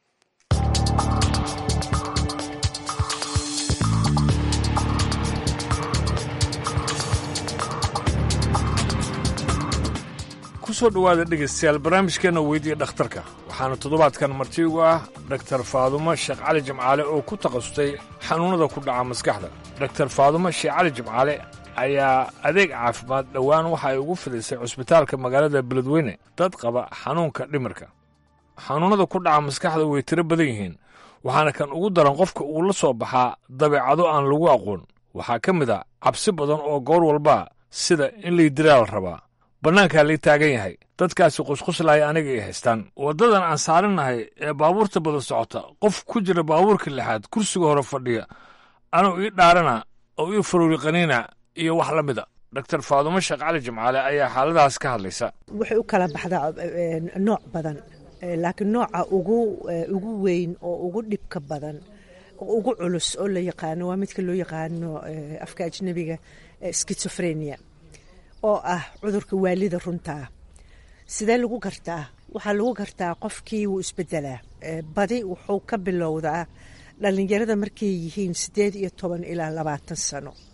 kusoo dhowaada dhegaystayaal barnaamijkeenna weydiiya dhakhtarka waxaana toddobaadkan marti ugu ah dhaktar faadumo sheekh cali jimcaale oo ku takhasustay xanuunnada ku dhaca maskaxda dhaktar faadumo sheekh cali jimcaale ayaa adeeg caafimaad dhowaan waxa ay ugu fidisay cusbitaalka magaalada beledweyne dad qaba xanuunka dhimirka xanuunnada ku dhaca maskaxda way tiro badan yihiin waxaana kan ugu daran qofka uu la soo baxaa dabeecado aan lagu aqoon waxaa ka mid a cabsi badan oo goor walba sida in laydiraa la rabaa bannaankaa lay taagan yahay dadkaasi qusquslaya aniga ay haystaan waddadan aan saarinnahay ee baabuurta badan socota qof ku jira baabuurka lixaad kursiga hore fadhiya anuu ii dhaarana oo ii faruuri qaniina iyo wax la mida dhaktar faadumo sheekh cali jimcaale ayaa xaaladahaas ka hadlaysa waxay u kala baxdaa nooc badan laakiin nooca ugu ugu weyn oo ugu dhibka badan oo ugu culus oo la yaqaano waa midka loo yaqaano afka ajnabiga schizophrenia oo ah cudurka waalida runtaa sidee lagu gartaa waxaa lagu gartaa qofkii wuu isbedelaa badi wuxuu ka bilowdaa dhalinyarada markay yihiin sideed iyo toban ilaa labaatan sano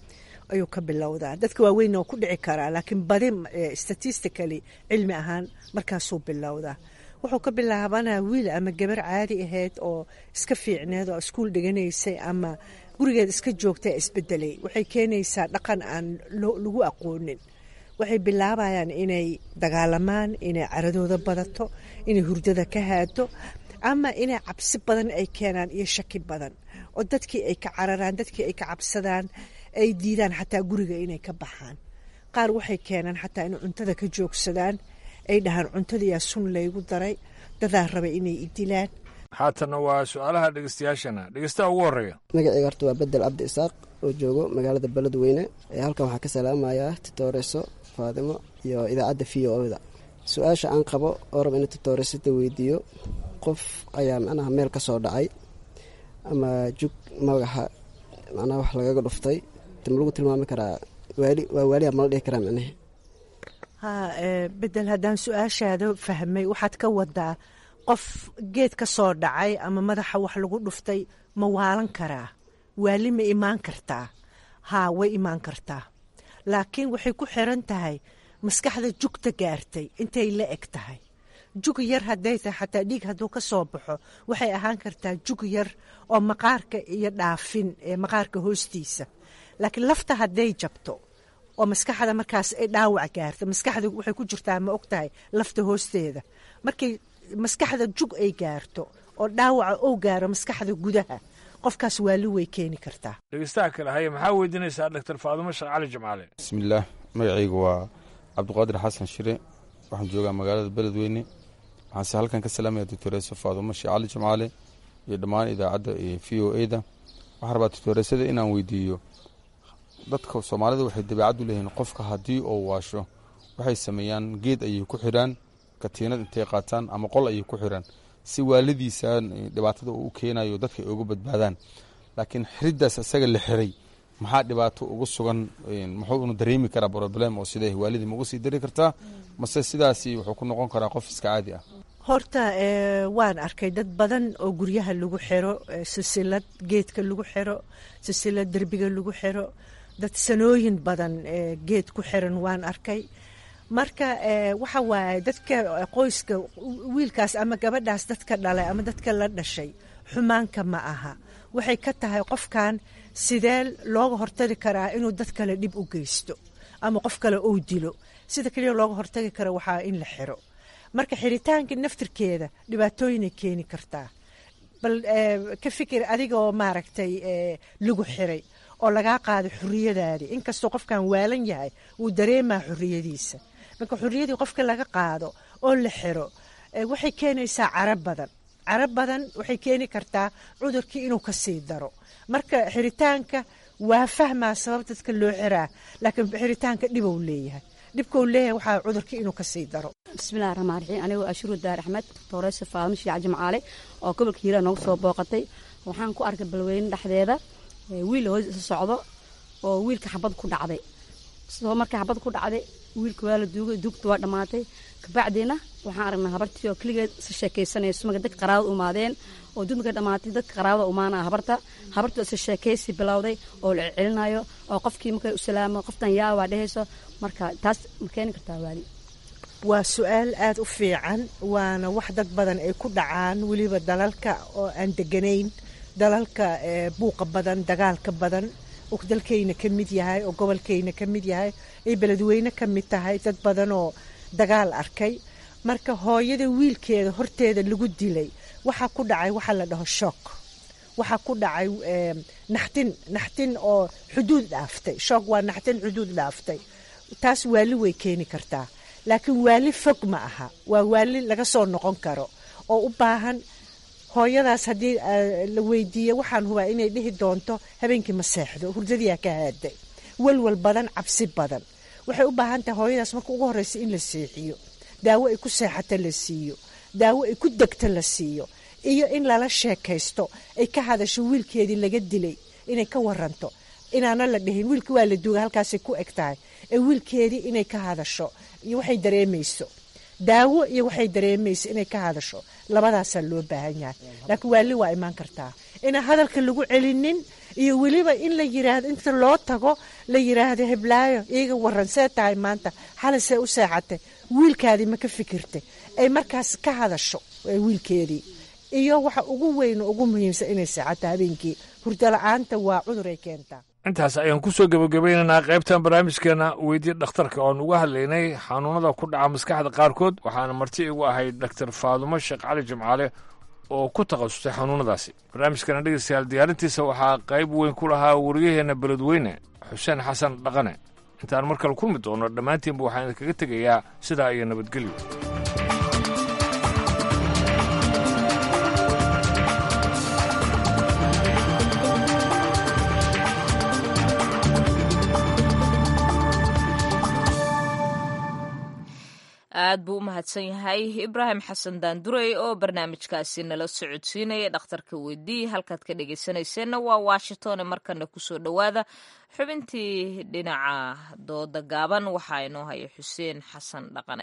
ayuu ka bilowdaa dadka waaweynna waa ku dhici karaa laakiin badi statistically cilmi ahaan markaasuu bilowdaa wuxuu ka bilaabanaa wiil ama gabar caadi ahayd oo iska fiicneed oo iskuul dhiganaysay ama gurigeed iska joogta isbedelay waxay keenaysaa dhaqan aan lagu aqoonin waxay bilaabayaan inay dagaalamaan inay caradooda badato inay hurdada ka haado ama inay cabsi badan ay keenaan iyo shaki badan oo dadkii ay ka cararaan dadkii ay ka cabsadaan ay diidaan xataa guriga inay ka baxaan qaar waxay keenaan xataa inay cuntada ka joogsadaan ay dhahaan cuntadayaa sun laygu daray dadaa raba inay idilaan haatanna waa su-aalaha dhegeystayaashana dhegeystaha ugu horreeya magacayga horta waa bedel cabdi isaaq oo joogo magaalada beledweyne ee halkan waxaa ka salaamayaa titooreso faadimo iyo idaacadda v o da su-aasha aan qabo oo raba ina titooresada weydiiyo qof ayaa macnaha meel ka soo dhacay ama jug magaxa macnaha wax lagaga dhuftay ma lagu tilmaami karaa waali waa waaliya mala dhihi karaa macnahe ha bedel haddaan su-aashaada fahmay waxaad ka wadaa qof geed ka soo dhacay ama madaxa wax lagu dhuftay ma waalan karaa waali ma imaan kartaa haa way imaan kartaa laakiin waxay ku xiran tahay maskaxda jugta gaartay intay la eg tahay jug yar hadday tahay xataa dhiig hadduu ka soo baxo waxay ahaan kartaa jug yar oo maqaarka iyo dhaafin ee maqaarka hoostiisa laakiin lafta hadday jabto oo maskaxda markaas ay dhaawac gaarto maskaxda waxay ku jirtaa ma og tahay lafta hoosteeda markay maskaxda jug ay gaarto oo dhaawaca ou gaaro maskaxda gudaha qofkaas waali way keeni kartaa dhegeystaha kale haye maxaa weydiinaysaa dhaktar faadumo sheekh cali jimcaale bismillaah magacaygu waa cabdiqaadir xasan shire waxaan joogaa magaalada beledweyne waxaanse halkan ka salaamaya doctoreso faadumo sheekh cali jimcaale iyo dhammaan idaacadda iyo v o e da waxaan rabaa doctoresada inaan weydiiyo dadka soomaalida waxay dabeecad u leeyihiin qofka haddii uu waasho waxay sameeyaan geed ayay ku xidhaan katiinad intay qaataan ama qol ayay ku xidhaan si waalidiisa dhibaatada uu u keenayo dadka ay uga badbaadaan laakiin xiriddaas isaga la xiray maxaa dhibaato ugu sugan muxuu unu dareemi karaa problem oo sidee waalidii ma uga sii dari kartaa mase sidaasi wuxuu ku noqon karaa qof iska caadi ah horta waan arkay dad badan oo guryaha lagu xiro silsilad geedka lagu xiro silsilad derbiga lagu xiro dad sanooyin badan geed ku xiran waan arkay marka waxa waaye dadka qoyska wiilkaas ama gabadhaas dadka dhalay ama dadka la dhashay xumaanka ma aha waxay ka tahay qofkan sidee looga hortagi karaa inuu dad kale dhib u geysto ama qof kale uu dilo sida keliya looga hortagi karo waxaa in la xiro marka xiritaanka naftirkeeda dhibaatooyinay keeni kartaa bal ka fikir adigoo maaragtay lagu xiray oo lagaa qaaday xuriyadaadii inkastoo qofkan waalan yahay wuu dareemaa xuriyadiisa marka xuriyadii qofka laga qaado oo la xiro waxay keenaysaa cara badan cara badan waxay keeni kartaa cudurkii inuu kasii daro marka xiritaanka waa fahmaa sabab dadka loo xiraa laakiin xiritaanka dhibou leeyahay dhibkau leeyahay waxaa cudurkii inuu kasii daro bismillahi raxmaan raxiim anigoo ashuru daar axmed doctoreysa faadmo shiic jimcaale oo gobolka hiiraan noogu soo booqatay waxaan ku arkay balweyne dhexdeeda wiil hoos isa socdo oo wiilka xabad ku dhacday sidoo marka xabad ku dhacday wiilka waa la duugay duugta waa dhammaatay kabacdiina waxaan aragnaa habartii oo keligeed isa sheekaysanayso marka dadka qaraabada umaadeen oo dudmarka dhammaatay dadka qaraabada umaanaa habarta habarta isa sheekaysi bilowday oo la celcelinayo oo qofkii markay u salaamo qoftan yaa waa dhehayso marka taas ma keeni kartaa waali waa su-aal aada u fiican waana wax dad badan ay ku dhacaan weliba dalalka oo aan deganayn dalalka buuqa badan dagaalka badan oo dalkayna ka mid yahay oo gobolkayna ka mid yahay ay beledweyne ka mid tahay dad badan oo dagaal arkay marka hooyada wiilkeeda horteeda lagu dilay waxaa ku dhacay waxaa la dhaho shook waxaa ku dhacay naxtin naxtin oo xuduud dhaaftay shook waa naxtin xuduud dhaaftay taas waali way keeni kartaa laakiin waali fog ma aha waa waali laga soo noqon karo oo u baahan hooyadaas haddii la weydiiyo waxaan hubaa inay dhihi doonto habeenkii ma seexdo hurdadiyaa ka haaday walwal badan cabsi badan waxay u baahan tahay hooyadaas marka ugu horreysa in la seexiyo daawo ay ku seexato la siiyo daawo ay ku degto la siiyo iyo in lala sheekaysto ay ka hadasho wiilkeedii laga dilay inay ka waranto inaana la dhihin wiilka waa la duuga halkaasay ku eg tahay ee wiilkeedii inay ka hadasho iyo waxay dareemayso daawo iyo waxay dareemayso inay ka hadasho labadaasaa loo baahan yahay laakiin waali waa imaan kartaa inaan hadalka lagu celinin iyo weliba in la yiraahdo inta loo tago la yiraahdo heblaayo iiga waran see tahay maanta xalay see u seexatay wiilkaadii ma ka fikirtay ay markaas ka hadasho wiilkeedii iyo waxa ugu weyn ugu muhiimsan inay seexato habeenkii hurdala-aanta waa cudur ay keentaa intaas ayaan ku soo gebagabaynaynaa qaybtan barnaamijkeena weydiya dhakhtarka oon uga hadlaynay xanuunada ku dhaca maskaxda qaarkood waxaana marti igu ahayd doctor faadumo sheekh cali jimcaale oo ku takhasustay xanuunadaasi barnaamijkana dhegeystayaal diyaarintiisa waxaa qayb weyn ku lahaa wariyaheenna beledweyne xuseen xasan dhaqane intaan mar kale kulmi doono dhammaantiinba waxaan idinkaga tegayaa sidaa iyo nabadgelyo aad buu u mahadsan yahay ibraahim xasan daandurey oo barnaamijkaasi nala socodsiinaya dhakhtarka weydii halkaad ka dhegeysanayseena waa washington markana kusoo dhowaada xubintii dhinaca dooda gaaban waxaa inoo haya xuseen xasan dhaqane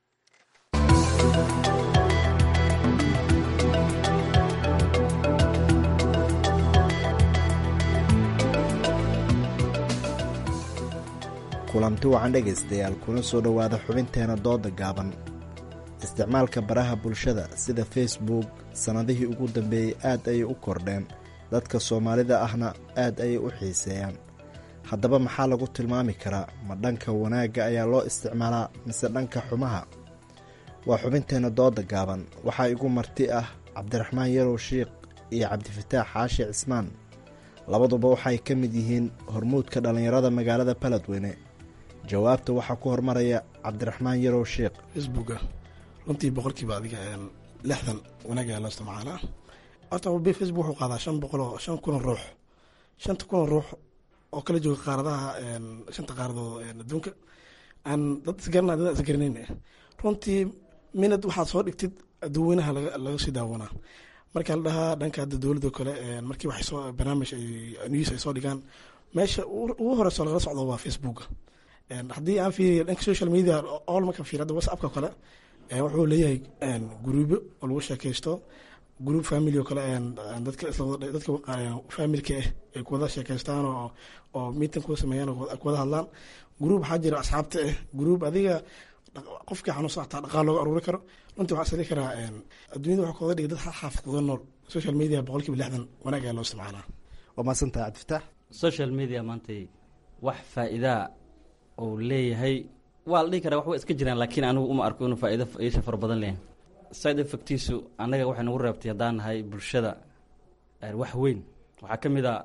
kulanti wacan dhegaystayaal kuna soo dhowaada xubinteena dooda gaaban isticmaalka baraha bulshada sida facebook sannadihii ugu dambeeyey aad ayay u kordheen dadka soomaalida ahna aad ayay u xiiseeyaan haddaba maxaa lagu tilmaami karaa ma dhanka wanaagga ayaa loo isticmaalaa mise dhanka xumaha waa xubinteenna dooda gaaban waxaa igu marti ah cabdiraxmaan yarow shiikh iyo cabdifataax xaashi cismaan labaduba waxay ka mid yihiin hormuudka dhallinyarada magaalada baledweyne jawaabta waxaa ku hormaraya cabdiraxmaan yarow sheikh facebooka runtii boqolkiiba adiga lixdan wanaag ayaa loo isticmaalaa horta facebook wuxuu qaadaa shan boqol oo shan kun oo ruux shanta kun oo ruux oo kala jooga qaaradaha shanta qaaradood adduunka aan dad isgaranay dad isgaranayn runtii minad waxaad soo dhigtid dadweynaha laga sii daawanaa marka la dhahaa dhanka hadda dowladda kale markii waxay soo barnaamij news ay soo dhigaan meesha ugu horeyso lagala socdo waa facebooka haddii aan fiiriyo dhanka social media all marka fiir hadda whatsappka kale wuxuu leeyahay guruubyo oo lagu sheekaysto group family oo kale dadka dadka familka ah ay kuwada sheekaystaan oo oo meeting kuwa sameeyaan oo kuwada hadlaan group waxaa jira asxaabta ah group adiga qofkii xanuunsan xataa dhaqaal looga aruuri karo runtii waxaa isli karaa adduunyada waxaa kooda dhigay dad xaafid kuga nool social media boqolkiiba lixdan wanaag ayaa loo isticmaalaa waa maasantaha cabdifataax social media maantay wax faa'iidaa uu leeyahay waa la dhihi karaa wax way iska jiraan laakiin anigu uma arko inuu faa'iido iisha fara badan leeyahay side effectiisu annaga waxay nagu reebtay haddaan nahay bulshada wax weyn waxaa ka mid a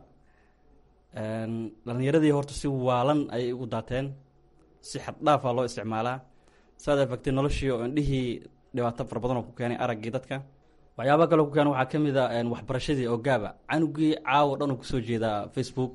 dhalinyaradii horta si waalan ayay ugu daateen si xaddhaafaa loo isticmaalaa side effecti noloshii oo indhihii dhibaato fara badan oo ku keenay araggii dadka waxyaaba kaloo ku keenay waxaa ka mid a waxbarashadii oo gaaba canugii caawo dhan uu kusoo jeedaa facebook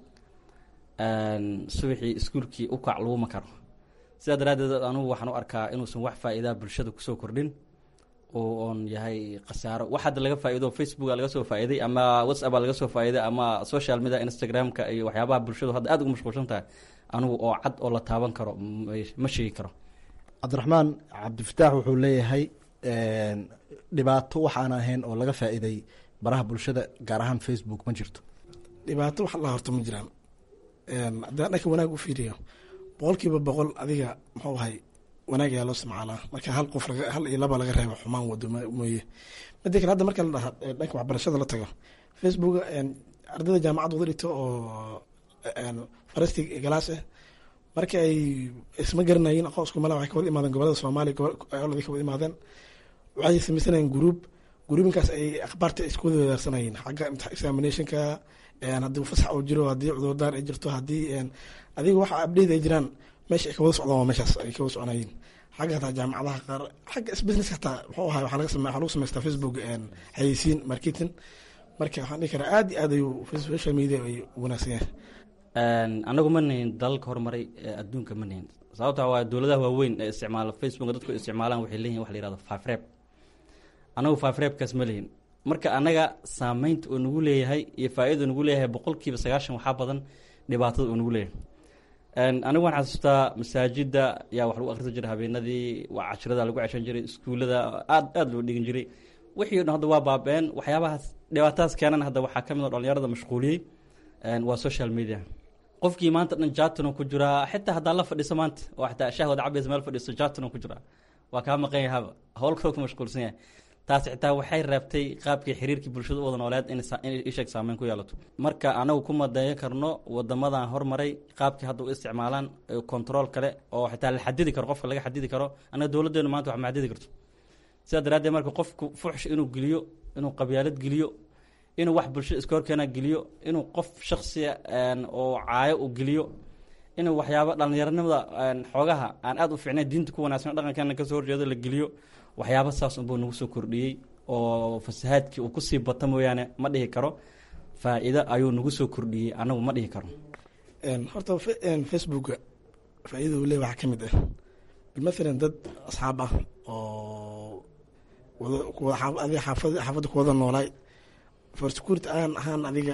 subaxii iskuulkii u kac laguma karo sidaa daraaddeed anugu waxaan u arkaa inuusan wax faa'iidaa bulshada kusoo kordhin oo oon yahay khasaaro wax hadda laga faa'iido facebooka laga soo faa'iiday ama whatsappaa laga soo faa'iiday ama social media instagramka iyo waxyaabaha bulshadu hadda aad ugu mashquulsan tahay anigu oo cad oo la taaban karo ma sheegi karo cabdiraxmaan cabdifataax wuxuu leeyahay dhibaato waxaan ahayn oo laga faa'iiday baraha bulshada gaar ahaan facebook ma jirto dhibaato wax la horto ma jiraan haddaan dhanka wanaag u fiiriyo boqolkiiba boqol adiga muxuu ahay wanaag ayaa loo isticmaalaa marka hal qof hal iyo laba laga reebo xumaan wado mooye mida kale hadda marka la dhaha dhanka waxbarashada la tago facebook ardayda jaamacad wada dhigto oo farasti galaas ah marka ay isma garanayin aqoon isku mala waxay ka wada imaadeen gobolada soomaaliya gobolada ka wada imaadeen waxay samaysanayeen group groupinkaas ay akhbaarta isku wada wadaarsanayeen xagga examinationka haddii fasax uu jiro haddii cudurdaan ay jirto haddii adiga waxa abdheyda ay jiraan meesha ay ka wada socdaan waa meeshaas ay ka wada soconayeen xagga hataa jaamacadaha qaar xagga business hataa muxuu ahay waxaa laga same waxaa lagu samaystaa facebook xayeysiin marketing marka waxaan dhihi karaa aad iyo aad ayuu social media ay wanaagsan yahay anagu ma nihin dalalka horumaray ee adduunka ma nihin sababta waa dowladaha waaweyn ee isticmaala facebook dadku isticmaalaan waxay leeyihin wax la yihahdo fafreb anagu fafrebkaas ma lihin marka anaga saameynta uu nagu leeyahay iyo faa-ida nagu leeyahay boqolkiiba sagaashan waxaa badan dhibaatada uu nagu leeyahay anigu waan xasuustaa masaajida yaa wax lagu akrisa jiray habeenadii waa cashirada lagu ceshan jiray iskuullada aad aada loo dhigin jiray wixii o dhan hadda waa baaba-een waxyaabahaas dhibaatadaas keenan hadda waxaa ka mid oo dhalinyarada mashquuliyey waa social media qofkii maanta dhan jatino ku jiraa xitaa haddaa la fadhiiso maanta oo xitaa shahwad cabaysa meel fadhiiso jatino ku jiraa waa kaa maqan yahaba howl kaloo ku mashquulsan yahay taas xitaa waxay reebtay qaabkii xiriirkii bulshada u wada nooleed in isheeg saameyn ku yeelato marka anagu ku madeeyo karno wadamadan hormaray qaabkii hadda u isticmaalaan control kale oo xitaa la xadidi karo qofka laga xadidi karo anaga dowladeenu maanta wax ma xadidi karto sidaa daraaddeed marka qofku fuxsh inuu geliyo inuu qabyaalad geliyo inuu wax bulshada iska horkeena geliyo inuu qof shaksiya oo caayo u geliyo inuu waxyaaba dhalinyaronimada xoogaha aan aada u fiicnayn diinta ku wanaagsan dhaqankeena kasoo horjeedo la geliyo waxyaaba saas unbuu nagu soo kordhiyey oo fasahaadkii uu kusii bata mooyaane ma dhihi karo faa-iido ayuu nagu soo kordhiyey anagu ma dhihi karo horta facebooka faa-idada uu le waxaa ka mid ah bilmathalan dad asxaab ah oo adiga xaafadda kuwada noolaay for security aan ahaan adiga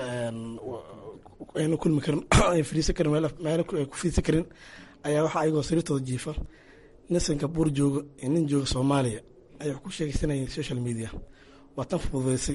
ayna kulmi karin ay fariisan karin meelo ku fiidsan karin ayaa waxaa ayagoo sariirtooda jiifa nin singapore jooga iyo nin jooga soomaaliya ayaa wax ku sheegeysanayeen social media waa tan fududeysay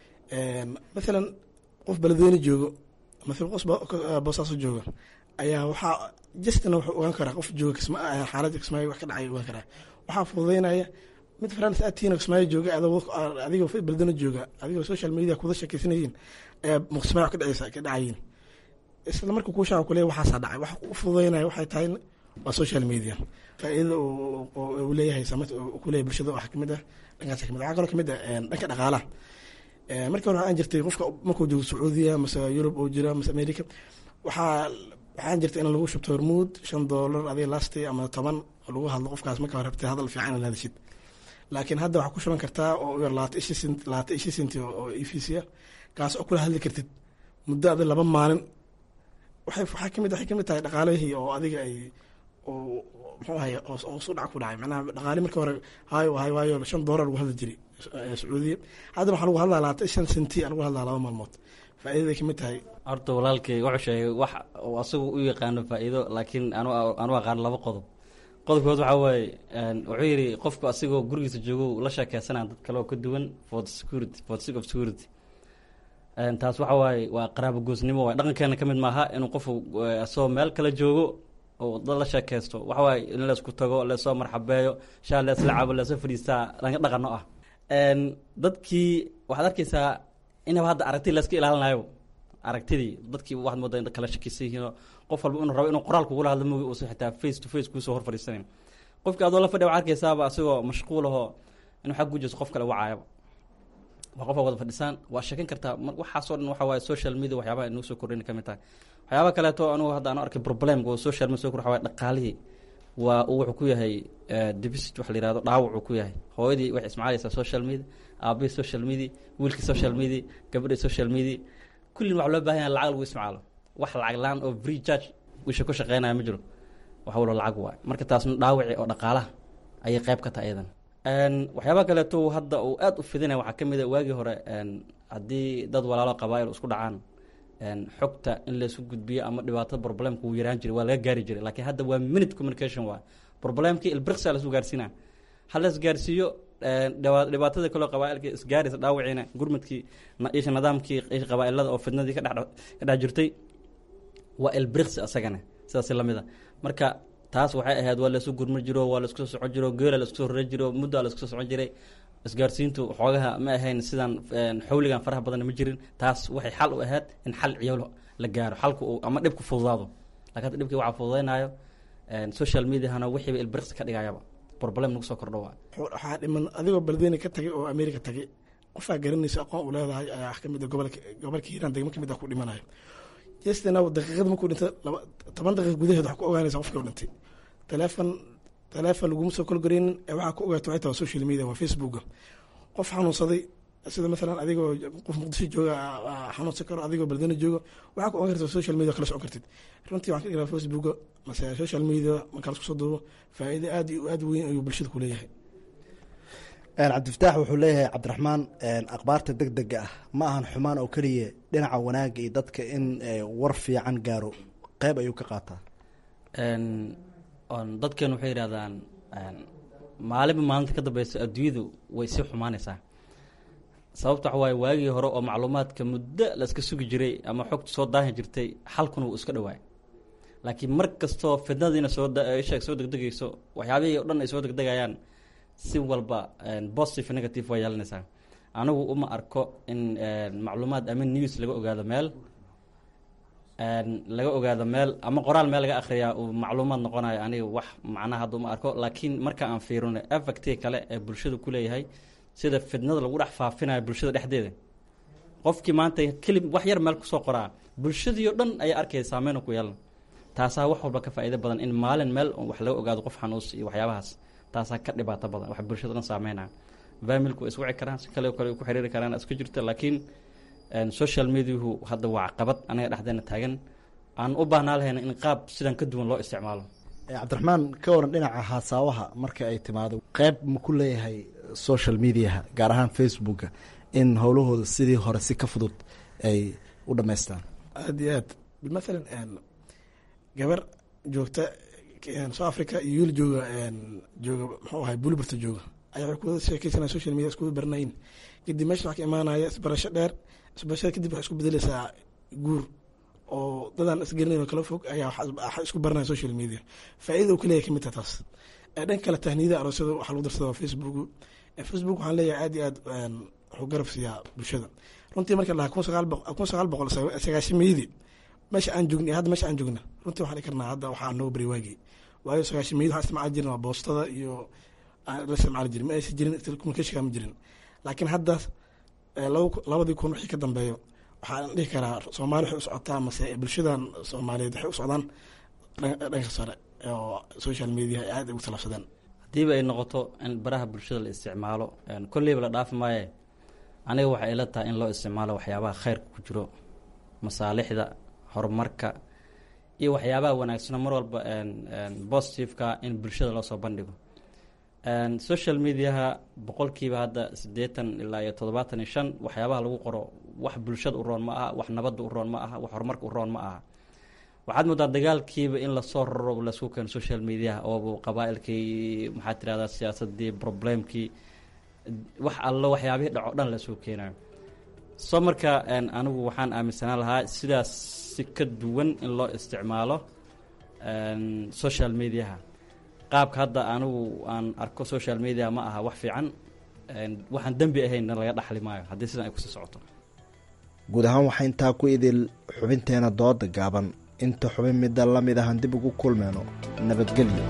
mathalan qof beledweyne joogo mathalan qof boosaaso jooga ayaa waxaa justina wuxuu ogaan karaa qof jooga xaaladda kismaayo wax ka dhacay ogaan karaa waxaa fududeynaya mid france atiin kismaayo jooga adigoo beledweyne jooga adigoo social media kuda sheekeysanayeen ayaa kismaayo wax ka dhacaysa ka dhacayiin isla marka kuu shaaca kuleeya waxaasaa dhacay wax u fududeynaya waxay tahay waa social media faa-iidada uu leeyahay saamata kuleeyahay bulshada waxaa kamid ah dhankaas kamid waxaa kaloo kamid ah dhanka dhaqaalaha markii hore waxaan jirtay qofka markuu joogo sacuudiya mase yurub oo jira mase america waxaa waxaan jirtay in lagu shubto hormuud shan doolar adiga lasti ama toban oo lagu hadlo qofkaas marka hore rabtay hadal fiican inaad hadashid laakiin hadda waxaa ku shuban kartaa oo yar labaatan ishi sent labaatan ishi senti oo efisiya kaas oo kula hadli kartid muddo adi laba maalin waxay waxaa kamid waxay kamid tahay dhaqaalihii oo adiga ay oo muxuu ahay oo su dhac ku dhacay macnaha dhaqaali markii hore hayo hay waayo shan doolar lagu hadli jiray sacuudiya haddana waxaa lagu hadlaa labaatan shan senti lagu hadlaa laba maalmood faa'iidaday kamid tahay horta walaalkay wuxuu sheegay wax uu asagu u yaqaano faa'iido laakiin anu anu aqaan laba qodob qodobkood waxaa waaye wuxuu yidhi qofku asigoo gurigiisa joogo la sheekeysanaa dad kale oo ka duwan for the security for the sake of security taas waxa waaye waa qaraabo goosnimo waay dhaqankeena ka mid maaha inuu qofku asagoo meel kale joogo oo dad la sheekeysto waxa waaye in laysku tago leesoo marxabeeyo shaa leesla cabo leesoo fadhiistaa laga dhaqano ah dadkii waxaad arkeysaa inaba hadda aragti layska ilaalinayo aragtidii dadkii waxaad moodaa in kala shakeysan yihiinoo qof walba inuu rabo inuu qoraal kugula hadlo mogi uusan xitaa face to face kuusoo hor fadhiisanayn qofkii adoo la fadhiya waxaad arkeysaaba asagoo mashquul ahoo inuu xag gujeyso qof kale wacaayaba waa qofa wada fadhisaan waa sheekan kartaa waxaasoo dhan waxa waaye social media waxyaabaha inuu soo kordhin kamid tahay waxyaaba kaleeto anugu hadda anu arkay problemka oo social media soo kor waxa waaye dhaqaalihii waa uu wuxuu ku yahay deficit waxa la yihahdo dhaawac uu ku yahay hooyadii waxay ismacaalaysaa social media aabihii social media wiilkii social media gabadhii social media kullin waxa loo baahan yahay lacag lagu isticmaalo wax lacag laan oo free charge wisha ku shaqeynaya ma jiro wax walo lacag waay marka taasna dhaawaci oo dhaqaalaha ayay qayb ka tahay iyadan waxyaaba kaleeto hadda uu aada u fidinaya waxaa ka mid a waagii hore haddii dad walaalo qabaa-il isku dhacaan xogta in laysu gudbiyo ama dhibaatada problemka wuu yaraan jiray waa laga gaari jiray laakiin hadda waa minute communication waa problemkii ilbirqsa lasu gaarsiina ha la isgaarsiiyo dhibaatada kaloo qabaailka isgaaraysa dhaawiciina gurmadkii isha nidaamkii qabaailada oo fidnadii ka dhex jirtay waa ilbirqsi asagana sidaas lamid a marka taas waxay ahayd waa laysu gurma jiro waa laisku soo socon jiro geela laisku soo rore jiro muddaa laisku soo socon jiray isgaarsiintu xoogaha ma ahayn sidan xawligan faraha badan ma jirin taas waxay xal u ahayd in xal ciyaal la gaaro xalku uu ama dhibku fududaado lakin hadda dhibkii waxaa fududeynayo social mediahana wixiiba ilbirqsi ka dhigayaba problem nagu soo kordho waa waxaa dhiman adigoo beledweyne ka tagay oo america tagay qofaa garanaysa aqoon u leedahay ayaa kamid gobolka gobolka hiiraan degmo kamid a ku dhimanayo jestina daqiiqada markuu dhintay toban daqiiq gudaheed waxaa ku ogaanaysa qofkii u dhintay telefon telefon laguma soo kolgareynin ee waxaa ku ogaata waxay tahay social media waa facebooka qof xanuunsaday sida maalan adigoo qof muqdisho jooga xanuunsan karo adigoo beledweyne jooga waxaa ku ogan karta social media kala socon kartid runtii waxaan ka dhigaa facebooka mase social media marka lasku soo duubo faa'iido aad iyo aad weyn ayuu bulshada ku leeyahay cabdifataax wuxuu leeyahay cabdiraxmaan akhbaarta deg dega ah ma ahan xumaan oo keliya dhinaca wanaagga iyo dadka in war fiican gaaro qeyb ayuu ka qaataa dadkeenu waxay yidhahdaan maalinba maalinta ka dambeysa adduunyadu way sii xumaanaysaa sababta waxa waaye waagii hore oo macluumaadka muddo la iska sugi jiray ama xogta soo daahi jirtay xalkuna wuu iska dhawaay laakiin mar kastoo fidnadiina soo sheeg soo degdegayso waxyaabihii o dhan ay soo degdegayaan si walba positive negative waa yeelanaysaa anigu uma arko in macluumaad ama news laga ogaado meel laga ogaado meel ama qoraal meel laga akhriyaa uu macluumaad noqonayo aniga wax macnaha hadda uma arko laakiin marka aan fiirino effecti kale ee bulshada ku leeyahay sida fidnada lagu dhex faafinayo bulshada dhexdeeda qofkii maanta kelib wax yar meel kusoo qoraa bulshadii o dhan ayaa arkaya saameyn ku yeelan taasaa wax walba ka faa'iido badan in maalin meel wax laga ogaado qof xanuus iyo waxyaabahaas taasaa ka dhibaato badan wax bulshada dhan saameynaya familku is wici karaan si kale kale ku xiriiri karaan isku jirta laakiin social mediahu hadda waa caqabad anaga dhexdeena taagan aan u baahnaa lahayna in qaab sidan ka duwan loo isticmaalo cabdiraxmaan ka waran dhinaca haasaawaha marka ay timaado qeyb ma ku leeyahay social mediaha gaar ahaan facebooka in howlahooda sidii hore si ka fudud ay u dhamaystaan aada iyo aad mathalan gabar joogta south africa iyo wiil jooga jooga muxuu ahay buliburta jooga ayaa waxay kuwada sheekeysanaya social media iskuwada baranayin kadib meesha waxaa ka imaanaya isbarasho dheer isbarashada kadib waxay isku bedeleysaa guur oo dadaan isgelinayn oo kala fog ayaa waxa isku baranaya social media faa'iida uu ka leeyahay kamid taha taas dhanka kale tahniyada aroosyada waxaa lagu darsada facebook facebook waxaan leeyahay aad iyo aad wuxuu garab siiyaa bulshada runtii marka lahaa kun sagaal boqol kun sagaal boqol sagaashameydii meesha aan joogna hadda meesha aan joogna runtii waxaan dhihi karnaa hadda waxaa noo bari waagii waayo sagaashameydii waxaan isticmaali jirin waa boostada iyo la isticmaali jirin ma aysan jirin telecommunicationka ma jirin laakiin hadda labadii kun wixii ka dambeeyo waxaan dhihi karaa soomaali waxay u socotaa mase bulshadan soomaaliyeed waxay u socdaan dhanka sare oo social media ay aad ugu talabsadeen haddiiba ay noqoto in baraha bulshada la isticmaalo kolleyba la dhaafi maaye aniga waxay ila tahay in loo isticmaalo waxyaabaha khayrka ku jiro masaalixda horumarka iyo waxyaabaha wanaagsano mar walba positiveka in bulshada loo soo bandhigo social mediaha boqolkiiba hadda siddeetan ilaa iyo toddobaatan iyo shan waxyaabaha lagu qoro wax bulshada u roon ma aha wax nabadda u roon ma aha wax horumarka u roon ma aha waxaad moodaa dagaalkiiba in lasoo raro lasku keeno social mediaha oobu qabaa-ilkii maxaad tirahdaa siyaasadii problemkii wax allo waxyaabihii dhaco dhan lasoo keenayo soo marka anigu waxaan aaminsanaan lahaa sidaas si ka duwan in loo isticmaalo social mediaha qaabka hadda anigu aan arko social media ma aha wax fiican waxaan dembi ahaynna laga dhaxli maayo haddii sidan ay kusii socoto guud ahaan waxaa intaa ku idil xubinteena dooda gaaban inta xubin midda la mid ahan dib ugu kulmeyno nabadgelyo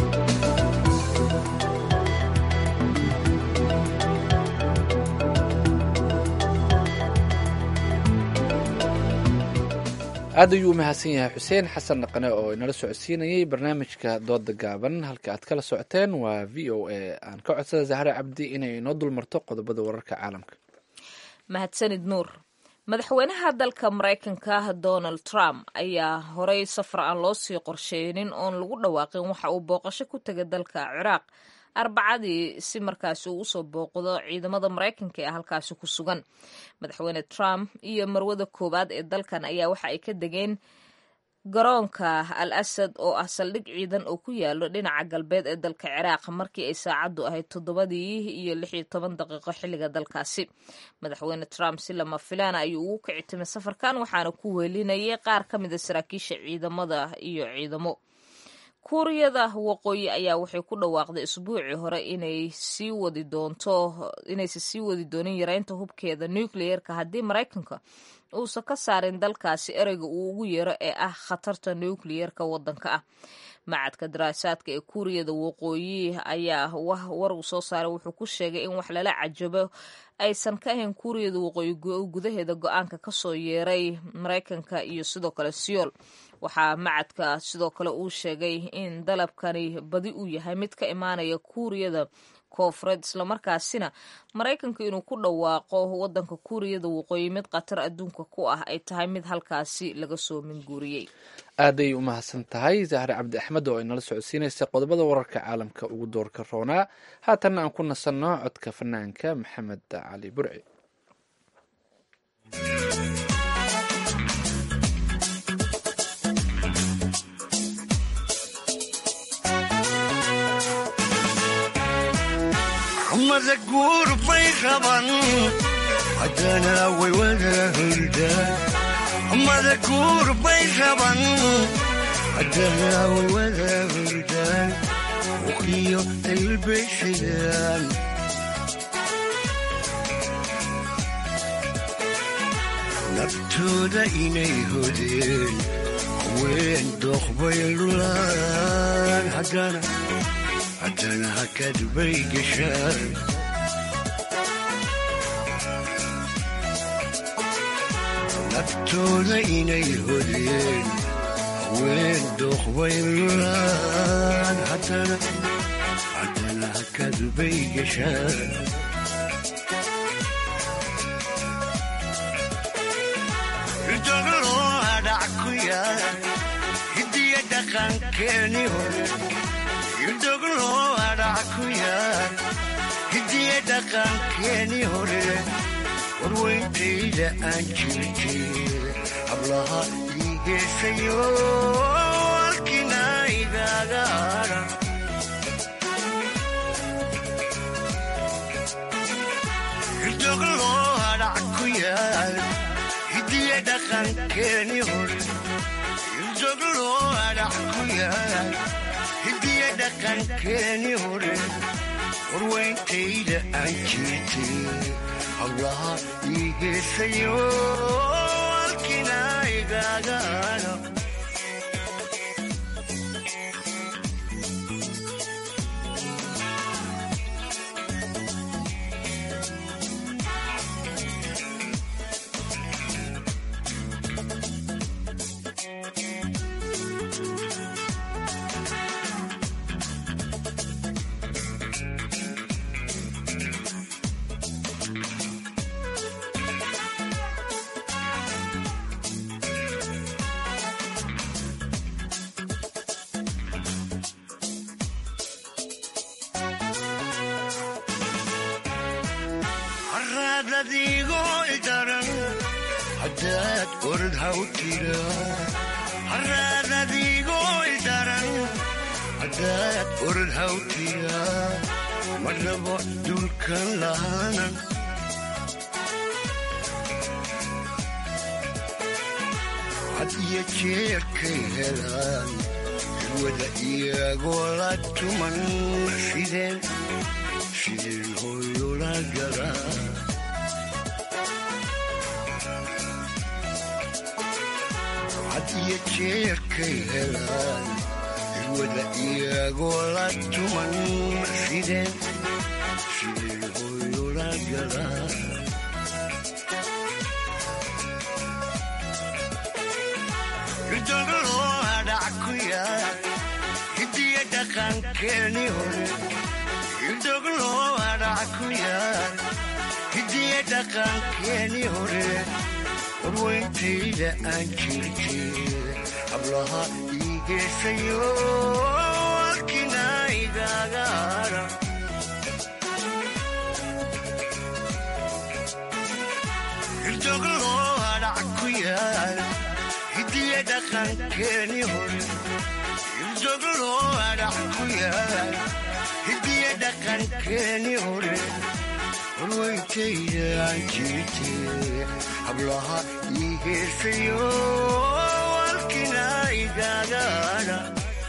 aad ayuu u mahadsan yahay xuseen xasan dhaqane oo inala socodsiinayay barnaamijka dooda gaaban halka aad kala socoteen waa v o a aan ka codsada zahre cabdi inay inoo dulmarto qodobada wararka caalamka mahadsanid nuur madaxweynaha dalka maraykanka donald trump ayaa horey safar aan loo sii qorsheynin oon lagu dhawaaqin waxa uu booqasho ku tegay dalka ciraaq arbacadii si markaasi uu usoo booqdo ciidamada maraykanka ee halkaasi ku sugan madaxweyne trump iyo marwada koowaad ee dalkan ayaa waxa ay ka degeen garoonka al asad oo ah saldhig ciidan oo ku yaalo dhinaca galbeed ee dalka ciraaq markii ay saacaddu ahayd toddobadii iyo lix iyo toban daqiiqo xilliga dalkaasi madaxweyne trump si lama filaana ayuu ugu kici timay safarkan waxaana ku weelinayay qaar ka mida saraakiisha ciidamada iyo ciidamo kuuriyada waqooyi ayaa waxay ku dhawaaqday isbuucii hore inay sii wadi doonto inaysa sii wadi doonin yareynta hubkeeda nucleerka haddii maraykanka uusan ka saarin dalkaasi ereyga uu ugu yeero ee ah khatarta nucleerka waddanka ah macadka daraasaadka ee kuuriyada waqooyi ayaa war uu soo saaray wuxuu ku sheegay in wax lala cajabo aysan ka ahayn kuuriyada waqooyi gudaheeda go-aanka kasoo yeeray maraykanka iyo sidoo kale siyool waxaa macadka sidoo kale uu sheegay in dalabkani badi uu yahay mid ka imaanaya kuuriyada koofureed islamarkaasina maraykanka inuu ku dhawaaqo wadanka kuuriyada waqooyi mid khatar adduunka ku ah ay tahay mid halkaasi laga soo minguuriyey aaday u mahadsan tahay zahre cabdi axmed oo ay nala socodsiinaysa qodobada wararka caalamka ugu doorka roonaa haatanna aan ku nasanno codka fanaanka maxamed cali burci mada guur bay qaban haddana way wada hurdaan mada guur bay raban haddana way wada hurdaan uqiyo ilbay xidaan naftooda inay hodeen haween dooqbay lulaan haddana haddana hakad bay gashaan naftooda inay hodeen haween dooqbay lulaan haddana haddana hakad bay gashaan hidiya dhaqankeeni hore idoglo adhac ku yaal hidiya dhaqankeeni hore warweyntayda aan jirjeeda hablaha ii geesayo alkina igaaga adha idoglo adhac ku yaal hidiya dhaqankeeni hore idoglo adhac ku yaal hidiya dhaqankeeni hore warweyntayda aan jirtay hablaha ii geesayo alkina igaaga adha haraadadiigo idaran haddaad orod haw tira haraadadiigo idaran haddaad orod haw tira ma rabo dulkan lahaanan had iyo jeerkay helaan ilwada iyagoo la tuman sideen sideen hooyola galaa had iyo jeerkay helaan ilwada iyagoo la tuman sideen sideen hooyola galaa idoglo adhac ku yaal hidiya dhaqankeeni hore idoglo adhac ku yaal hidiya dhaqankeeni hore warweyntayda aan jirjeeda hablaha ii geesayo alkina igaaga adha idoglo adhac ku yaal hidiya dhaqankeeni hore idoglo adhac ku yaal hidiya dhaqankeeni hore warweyntayda aan jirtee hablaha ii heesayo alkina igaaga adha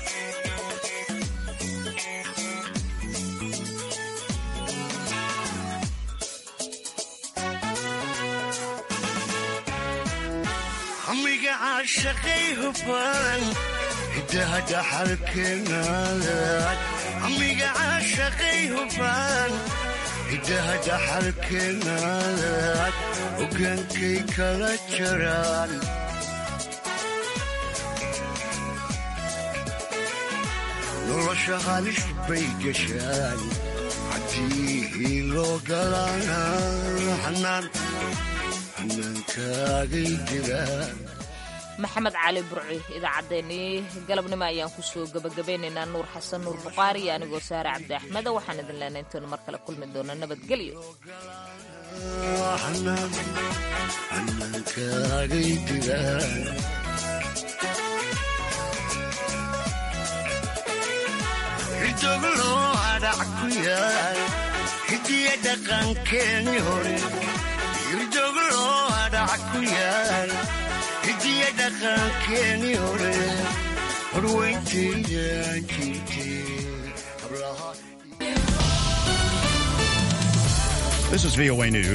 hamiga caashaqay hufan hidaha dhaxalkeenaadaad hamiga caashaqay hufan hidaha dhaxalkeenaadaad hogaankay kala jaraan nolosha halis bay gashaan haddii loo galana xanaan xanaankaagay jiraan maxamed cali burci idaacaddeenii galabnimo ayaan kusoo gebagabeynaynaa nuur xasan nuur buqaari iyo anigoo saare cabdi axmeda waxaan idin leenay intaenu mar kale kulmi doona nabadgelyo xanaankaagay jiraan idoglo adhac ku yaal hidiya dhaqankeeni hore hayaankeeni hore horweyntayda jirtay This is VOA News.